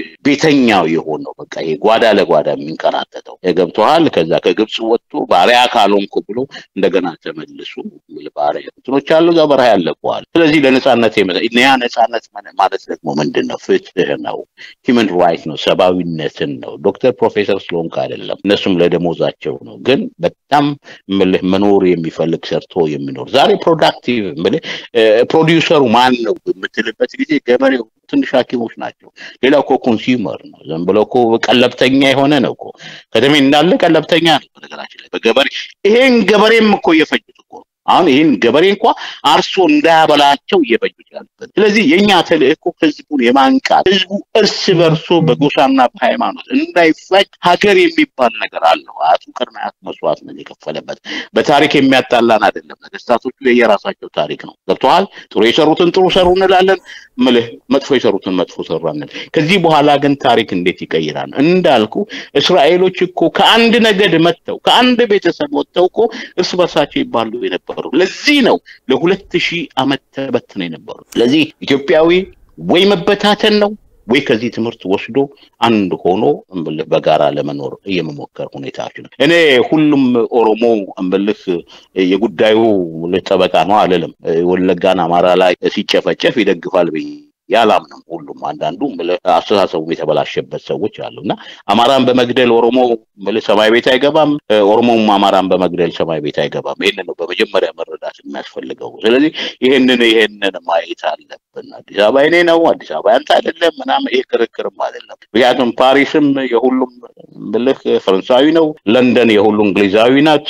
[SPEAKER 2] ቤተኛው የሆነው በቃ ይሄ ጓዳ ለጓዳ የሚንከራተተው ገብቶሃል። ከዛ ከግብፅ ወጥቶ ባሪያ ካልሆንኩ ብሎ እንደገና ተመልሶ ባሪያ እንትኖች አሉ፣ እዛ በረሃ ያለቀዋል። ስለዚህ ለነፃነት ያ ነፃነት ማለት ደግሞ ምንድን ነው? ፍትህ ነው፣ ሂውመን ራይት ነው፣ ሰብአዊነትን ነው። ዶክተር ፕሮፌሰር ስለሆንክ አይደለም፣ እነሱም ለደሞዛቸው ነው። ግን በጣም ምልህ መኖር የሚፈልግ ሰርቶ የሚኖር ዛሬ ፕሮዳክቲቭ ምልህ ፕሮዲውሰሩ ማን ነው የምትልበት ጊዜ ገበሬው ትንሽ ሐኪሞች ናቸው። ሌላው እኮ ኮንሱመር ነው። ዝም ብሎ እኮ ቀለብተኛ የሆነ ነው እኮ ከተሜ እንዳለ ቀለብተኛ ነው። በነገራችን ላይ በገበሬ ይሄን ገበሬም እኮ እየፈጁት እኮ አሁን ይህን ገበሬ እንኳ አርሶ እንዳያበላቸው እየፈጁት ያሉበት። ስለዚህ የእኛ ተልእኮ ህዝቡን የማንቃት ህዝቡ እርስ በርሶ በጎሳና በሃይማኖት እንዳይፋጅ ሀገር የሚባል ነገር አለው። አያቱ ቅድመ አያቱ መስዋዕትነት የከፈለበት በታሪክ የሚያጣላን አይደለም። ነገስታቶቹ የየራሳቸው ታሪክ ነው። ገብተዋል። ጥሩ የሰሩትን ጥሩ ሰሩ እንላለን፣ ምልህ መጥፎ የሰሩትን መጥፎ ሰሩ እንል። ከዚህ በኋላ ግን ታሪክ እንዴት ይቀይራል? እንዳልኩ እስራኤሎች እኮ ከአንድ ነገድ መጥተው ከአንድ ቤተሰብ ወጥተው እኮ እርስ በርሳቸው ይባሉ የነበሩ ለዚህ ነው ለሁለት ሺህ ዓመት ተበትነው የነበሩ። ስለዚህ ኢትዮጵያዊ ወይ መበታተን ነው ወይ ከዚህ ትምህርት ወስዶ አንድ ሆኖ እምልህ በጋራ ለመኖር የመሞከር ሁኔታዎች ነው። እኔ ሁሉም ኦሮሞ እምልህ የጉዳዩ ጠበቃ ነው አልልም። ወለጋን አማራ ላይ ሲጨፈጨፍ ይደግፋል ብዬ ያላምንም ሁሉም አንዳንዱ አስተሳሰቡ የተበላሸበት ሰዎች አሉ እና አማራን በመግደል ኦሮሞ ሰማይ ቤት አይገባም፣ ኦሮሞም አማራን በመግደል ሰማይ ቤት አይገባም። ይህንን ነው በመጀመሪያ መረዳት የሚያስፈልገው። ስለዚህ ይህንን ይህንን ማየት አለብን። አዲስ አበባ የኔ ነው፣ አዲስ አበባ ያንተ አይደለም ምናምን ይህ ክርክርም አይደለም። ምክንያቱም ፓሪስም የሁሉም ብልህ ፈረንሳዊ ነው፣ ለንደን የሁሉ እንግሊዛዊ ናት፣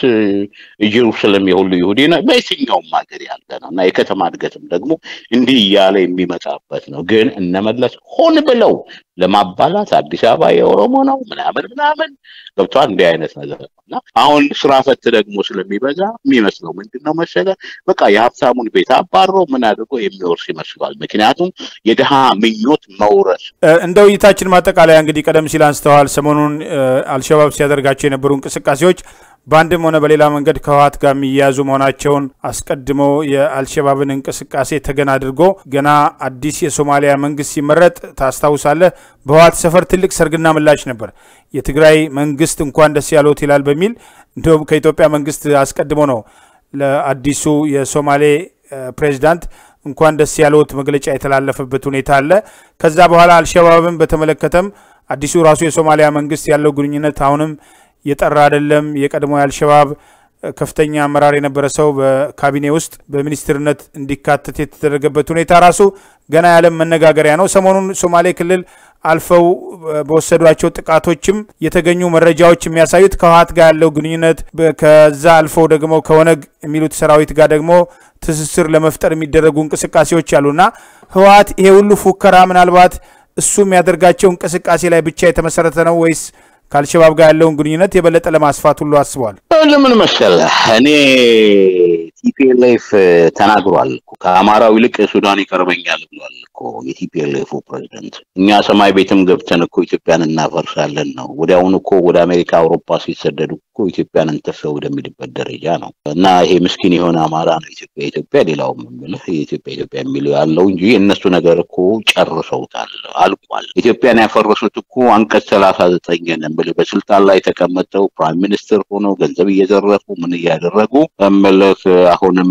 [SPEAKER 2] ጀሩሳሌም የሁሉ ይሁዲ ናት። በየትኛውም ሀገር ያለ ነው እና የከተማ እድገትም ደግሞ እንዲህ እያለ የሚመጣበት ነው። ግን እነመለስ ሆን ብለው ለማባላት አዲስ አበባ የኦሮሞ ነው ምናምን ምናምን ገብቷል። እንዲህ አይነት ነገር ነው እና አሁን ስራ ፈት ደግሞ ስለሚበዛ የሚመስለው ምንድን ነው መሰለህ፣ በቃ የሀብታሙን ቤት አባሮ ምን አድርጎ የሚወርስ ይመስለዋል። ምክንያቱም የድሃ ምኞት መውረስ።
[SPEAKER 1] እንደ ውይይታችን ማጠቃለያ እንግዲህ ቀደም ሲል አንስተዋል፣ ሰሞኑን አልሸባብ ሲያደርጋቸው የነበሩ እንቅስቃሴዎች በአንድም ሆነ በሌላ መንገድ ከህወሓት ጋር የሚያያዙ መሆናቸውን አስቀድሞ የአልሸባብን እንቅስቃሴ ተገን አድርጎ ገና አዲስ የሶማሊያ መንግስት ሲመረጥ ታስታውሳለህ፣ በህወሓት ሰፈር ትልቅ ሰርግና ምላሽ ነበር። የትግራይ መንግስት እንኳን ደስ ያሎት ይላል በሚል እንዲሁም ከኢትዮጵያ መንግስት አስቀድሞ ነው ለአዲሱ የሶማሌ ፕሬዚዳንት እንኳን ደስ ያለዎት መግለጫ የተላለፈበት ሁኔታ አለ። ከዛ በኋላ አልሸባብን በተመለከተም አዲሱ ራሱ የሶማሊያ መንግስት ያለው ግንኙነት አሁንም የጠራ አይደለም። የቀድሞ የአልሸባብ ከፍተኛ አመራር የነበረ ሰው በካቢኔ ውስጥ በሚኒስትርነት እንዲካተት የተደረገበት ሁኔታ ራሱ ገና ያለም መነጋገሪያ ነው። ሰሞኑን ሶማሌ ክልል አልፈው በወሰዷቸው ጥቃቶችም የተገኙ መረጃዎች የሚያሳዩት ከህወሓት ጋር ያለው ግንኙነት ከዛ አልፈው ደግሞ ከኦነግ የሚሉት ሰራዊት ጋር ደግሞ ትስስር ለመፍጠር የሚደረጉ እንቅስቃሴዎች አሉና ህወሓት ይሄ ሁሉ ፉከራ ምናልባት እሱ የሚያደርጋቸው እንቅስቃሴ ላይ ብቻ የተመሰረተ ነው ወይስ ከአልሸባብ ጋር ያለውን ግንኙነት የበለጠ ለማስፋት ሁሉ አስበዋል?
[SPEAKER 2] ለምን መሰለህ እኔ ቲፒኤልኤፍ ተናግሯል እኮ ከአማራው ይልቅ ሱዳን ይቀርበኛል ብሏል እኮ የቲፒኤልኤፉ ፕሬዚደንት። እኛ ሰማይ ቤትም ገብተን እኮ ኢትዮጵያን እናፈርሳለን ነው። ወዲያውኑ እኮ ወደ አሜሪካ፣ አውሮፓ ሲሰደዱ እኮ ኢትዮጵያን እንተፈ ወደሚልበት ደረጃ ነው። እና ይሄ ምስኪን የሆነ አማራ ነው ኢትዮጵያ ኢትዮጵያ ሌላው የምልህ የኢትዮጵያ ኢትዮጵያ የሚለው ያለው እንጂ የእነሱ ነገር እኮ ጨርሰውታል፣ አልቋል። ኢትዮጵያን ያፈረሱት እኮ አንቀጽ ሰላሳ ዘጠኝን የምልህ በስልጣን ላይ ተቀመጠው ፕራይም ሚኒስትር ሆነው ገንዘብ እየዘረፉ ምን እያደረጉ እምልህ አሁንም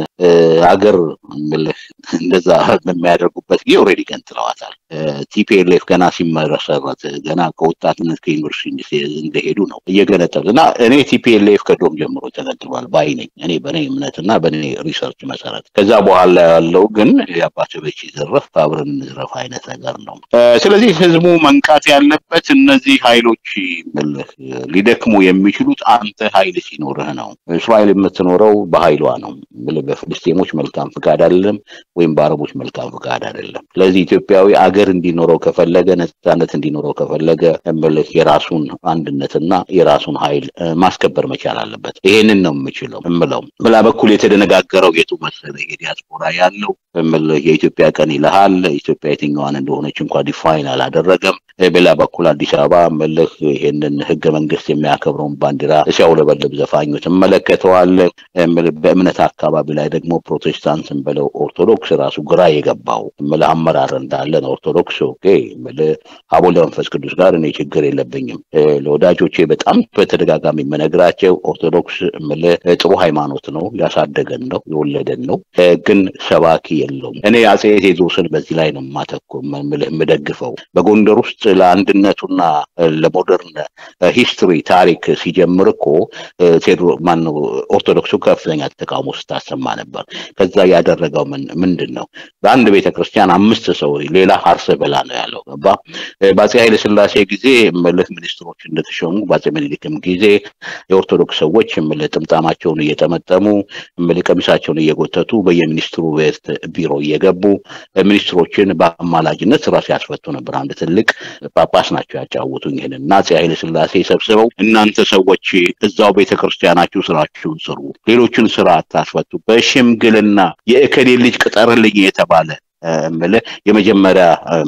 [SPEAKER 2] አገር እምልህ እንደዛ በሚያደርጉበት ጊዜ ኦልሬዲ ገንጥለዋታል። ቲፒኤልኤፍ ገና ሲመሰረት ገና ከወጣትነት ከዩኒቨርሲቲ እንደሄዱ ነው እየገነጠሉ እና እኔ ቲፒኤልኤፍ ከዶም ጀምሮ ተገንጥሏል ባይ ነኝ እኔ በእኔ እምነትና በእኔ ሪሰርች መሰረት። ከዛ በኋላ ያለው ግን የአባተ በች ዘረፍ አብረን እንዝረፍ አይነት ነገር ነው። ስለዚህ ህዝቡ መንቃት ያለበት እነዚህ ኃይሎች ምልህ ሊደክሙ የሚችሉት አንተ ኃይል ሲኖርህ ነው። እስራኤል የምትኖረው በኃይሏ ነው። በፍልስጤሞች መልካም ፍቃድ አይደለም፣ ወይም በአረቦች መልካም ፍቃድ አይደለም። ስለዚህ ኢትዮጵያዊ አገር እንዲኖረው ከፈለገ ነጻነት እንዲኖረው ከፈለገ እምልህ የራሱን አንድነትና የራሱን ኃይል ማስከበር መቻል አለበት። ይሄንን ነው የምችለው እምለው። በላ በኩል የተደነጋገረው የቱ መሰለህ የዲያስፖራ ያለው እምልህ የኢትዮጵያ ቀን ይልሃል። ኢትዮጵያ የትኛዋን እንደሆነች እንኳ ዲፋይን አላደረገም። በሌላ በኩል አዲስ አበባ እምልህ ይሄንን ህገ መንግስት የሚያከብረውን ባንዲራ ሲያውለበልብ ዘፋኞች እመለከተዋለሁ። በእምነት አካባቢ ላይ ደግሞ ፕሮቴስታንት ብለው ኦርቶዶክስ ራሱ ግራ የገባው እምልህ አመራር እንዳለን ኦርቶዶክስ ኦኬ እምልህ አቦ ለመንፈስ ቅዱስ ጋር እኔ ችግር የለብኝም። ለወዳጆቼ በጣም በተደጋጋሚ የምነግራቸው ኦርቶዶክስ እምልህ ጥሩ ሃይማኖት ነው፣ ያሳደገን ነው፣ የወለደን ነው። ግን ሰባኪ የለውም። እኔ አጼ ቴዎድሮስን በዚህ ላይ ነው ማተኮ እምልህ የምደግፈው በጎንደር ውስጥ ለአንድነቱና ለሞደርን ሂስትሪ ታሪክ ሲጀምር እኮ ቴድሮ ማነው ኦርቶዶክሱ ከፍተኛ ተቃውሞ ስታሰማ ነበር። ከዛ ያደረገው ምንድን ነው? በአንድ ቤተ ክርስቲያን አምስት ሰው ሌላ አርሰ በላ ነው ያለው። ገባ በአጼ ኃይለ ስላሴ ጊዜ ምልህ ሚኒስትሮች እንደተሾሙ በአጼ ምኒልክም ጊዜ የኦርቶዶክስ ሰዎች ምልህ ጥምጣማቸውን እየጠመጠሙ ምልህ ቀሚሳቸውን እየጎተቱ በየሚኒስትሩ ቤት ቢሮ እየገቡ ሚኒስትሮችን በአማላጅነት ስራ ሲያስፈቱ ነበር። አንድ ትልቅ ጳጳስ ናቸው ያጫወቱኝ ይህንን እና አፄ ኃይለ ስላሴ ሰብስበው እናንተ ሰዎች እዛው ቤተክርስቲያናችሁ ስራችሁን ስሩ፣ ሌሎችን ስራ አታስፈቱ፣ በሽምግልና የእከሌ ልጅ ቅጠርልኝ የተባለ እምልህ የመጀመሪያ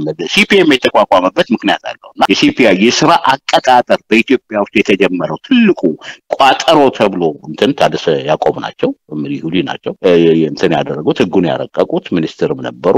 [SPEAKER 2] ሲፒኤም የተቋቋመበት ምክንያት አለው እና የሲፒአይ የስራ አቀጣጠር በኢትዮጵያ ውስጥ የተጀመረው ትልቁ ቋጠሮ ተብሎ እንትን ታደሰ ያዕቆብ ናቸው ይሁዲ ናቸው እንትን ያደረጉት ህጉን ያረቀቁት ሚኒስትርም ነበሩ።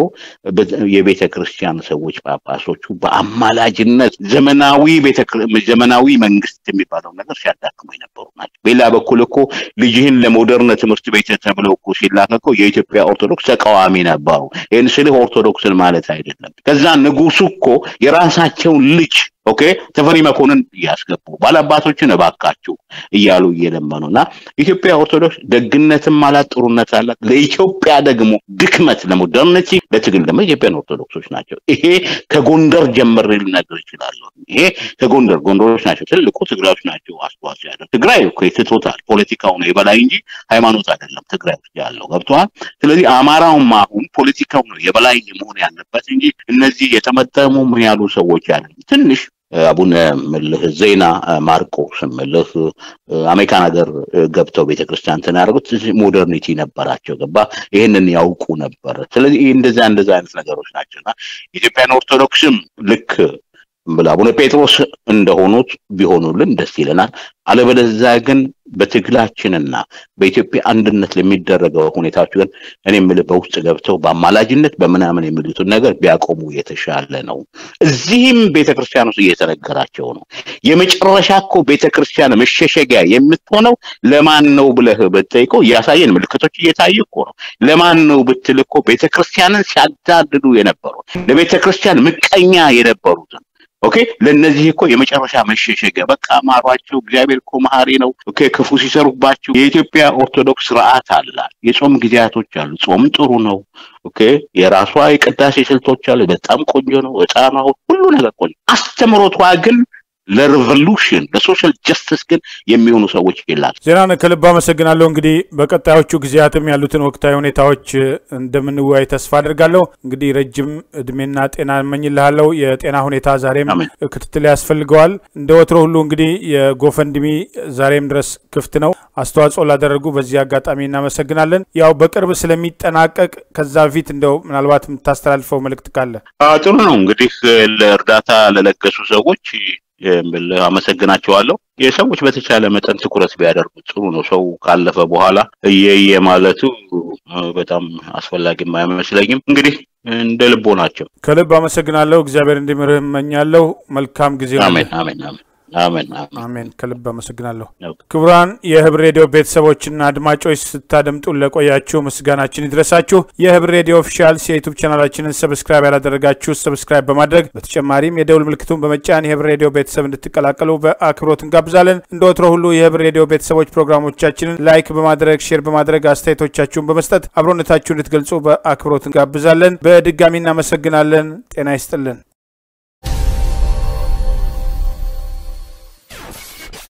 [SPEAKER 2] የቤተ ክርስቲያን ሰዎች ጳጳሶቹ በአማላጅነት ዘመናዊ ዘመናዊ መንግስት የሚባለው ነገር ሲያዳክሙ የነበሩ ናቸው። በሌላ በኩል እኮ ልጅህን ለሞደርን ትምህርት ቤት ተብለው እኮ ሲላክ እኮ የኢትዮጵያ ኦርቶዶክስ ተቃዋሚ ነበሩ። ይህን ስልህ ኦርቶዶክስን ማለት አይደለም። ከዛ ንጉሱ እኮ የራሳቸውን ልጅ ኦኬ ተፈሪ መኮንን እያስገቡ ባላባቶችን እባካችሁ እያሉ እየለመኑ እና ኢትዮጵያ ኦርቶዶክስ ደግነትም አላት፣ ጥሩነት አላት። ለኢትዮጵያ ደግሞ ድክመት ለሞደርኒቲ ለትግል ደግሞ ኢትዮጵያን ኦርቶዶክሶች ናቸው። ይሄ ከጎንደር ጀምሬ ልነግር እችላለሁ። ይሄ ከጎንደር ጎንደሮች ናቸው ትልቁ ትግራዮች ናቸው አስተዋጽኦ ያለው። ትግራይ እኮ ትቶታል። ፖለቲካው ነው የበላይ እንጂ ሃይማኖት አይደለም ትግራይ ውስጥ ያለው ገብተዋል። ስለዚህ አማራውም አሁን ፖለቲካው ነው የበላይ መሆን ያለበት እንጂ እነዚህ የተመጠሙ ምን ያሉ ሰዎች አይደለም። ትንሽ አቡነ ምልህ ዜና ማርቆስ ምልህ አሜሪካን ሀገር ገብተው ቤተክርስቲያን ተናደርጉት ሞደርኒቲ ነበራቸው። ገባ ይህንን ያውቁ ነበር። ስለዚህ እንደዛ እንደዛ አይነት ነገሮች ናቸውና ኢትዮጵያን ኦርቶዶክስም ልክ አቡነ ጴጥሮስ እንደሆኑት ቢሆኑልን ደስ ይለናል። አለበለዚያ ግን በትግላችንና በኢትዮጵያ አንድነት ለሚደረገው ሁኔታዎች ግን እኔ የምልህ በውስጥ ገብተው በአማላጅነት በምናምን የሚሉትን ነገር ቢያቆሙ የተሻለ ነው። እዚህም ቤተክርስቲያን ውስጥ እየተነገራቸው ነው። የመጨረሻ እኮ ቤተክርስቲያን መሸሸጊያ የምትሆነው ለማን ነው ብለህ ብትጠይቀው እያሳየን ምልክቶች እየታዩ እኮ ነው። ለማን ነው ብትል እኮ ቤተክርስቲያንን ሲያዳድዱ የነበሩት ለቤተክርስቲያን ምቀኛ የነበሩትን ኦኬ ለነዚህ እኮ የመጨረሻ መሸሸጊያ በቃ ማሯቸው። እግዚአብሔር እኮ መሐሪ ነው። ኦኬ ክፉ ሲሰሩባቸው የኢትዮጵያ ኦርቶዶክስ ስርዓት አላት። የጾም ጊዜያቶች አሉ። ጾም ጥሩ ነው። ኦኬ የራሷ የቅዳሴ ስልቶች አሉ። በጣም ቆንጆ ነው። ዕጣኗ ሁሉ ነገር ቆንጆ። አስተምሮቷ ግን ለሪቮሉሽን ለሶሻል ጀስቲስ ግን የሚሆኑ ሰዎች ይላል።
[SPEAKER 1] ዜናን ከልብ አመሰግናለሁ። እንግዲህ በቀጣዮቹ ጊዜያትም ያሉትን ወቅታዊ ሁኔታዎች እንደምንወያይ ተስፋ አድርጋለሁ። እንግዲህ ረጅም እድሜና ጤና እመኝልሃለሁ። የጤና ሁኔታ ዛሬም ክትትል ያስፈልገዋል። እንደ ወትሮ ሁሉ እንግዲህ የጎፈንድሚ ዛሬም ድረስ ክፍት ነው። አስተዋጽኦ ላደረጉ በዚህ አጋጣሚ እናመሰግናለን። ያው በቅርብ ስለሚጠናቀቅ ከዛ በፊት እንደው ምናልባት የምታስተላልፈው መልእክት ካለ
[SPEAKER 2] ጥሩ ነው። እንግዲህ ለእርዳታ ለለገሱ ሰዎች አመሰግናቸዋለሁ። የሰዎች በተቻለ መጠን ትኩረት ቢያደርጉ ጥሩ ነው። ሰው ካለፈ በኋላ እየየ ማለቱ በጣም አስፈላጊም አይመስለኝም። እንግዲህ እንደ ልቦ ናቸው።
[SPEAKER 1] ከልብ አመሰግናለሁ። እግዚአብሔር እንዲምርህ እመኛለሁ። መልካም ጊዜ።
[SPEAKER 2] አሜን አሜን አሜን አሜን
[SPEAKER 1] አሜን። ከልብ አመሰግናለሁ። ክቡራን የህብር ሬዲዮ ቤተሰቦችና አድማጮች ስታደምጡን ለቆያችሁ ምስጋናችን ይድረሳችሁ። የህብር ሬዲዮ ኦፊሻልስ የዩቱብ ቻናላችንን ሰብስክራይብ ያላደረጋችሁ ሰብስክራይብ በማድረግ በተጨማሪም የደውል ምልክቱን በመጫን የህብር ሬዲዮ ቤተሰብ እንድትቀላቀሉ በአክብሮት እንጋብዛለን። እንደ ወትሮ ሁሉ የህብር ሬዲዮ ቤተሰቦች ፕሮግራሞቻችንን ላይክ በማድረግ ሼር በማድረግ አስተያየቶቻችሁን በመስጠት አብሮነታችሁ እንድትገልጹ በአክብሮት እንጋብዛለን። በድጋሚ እናመሰግናለን። ጤና ይስጥልን።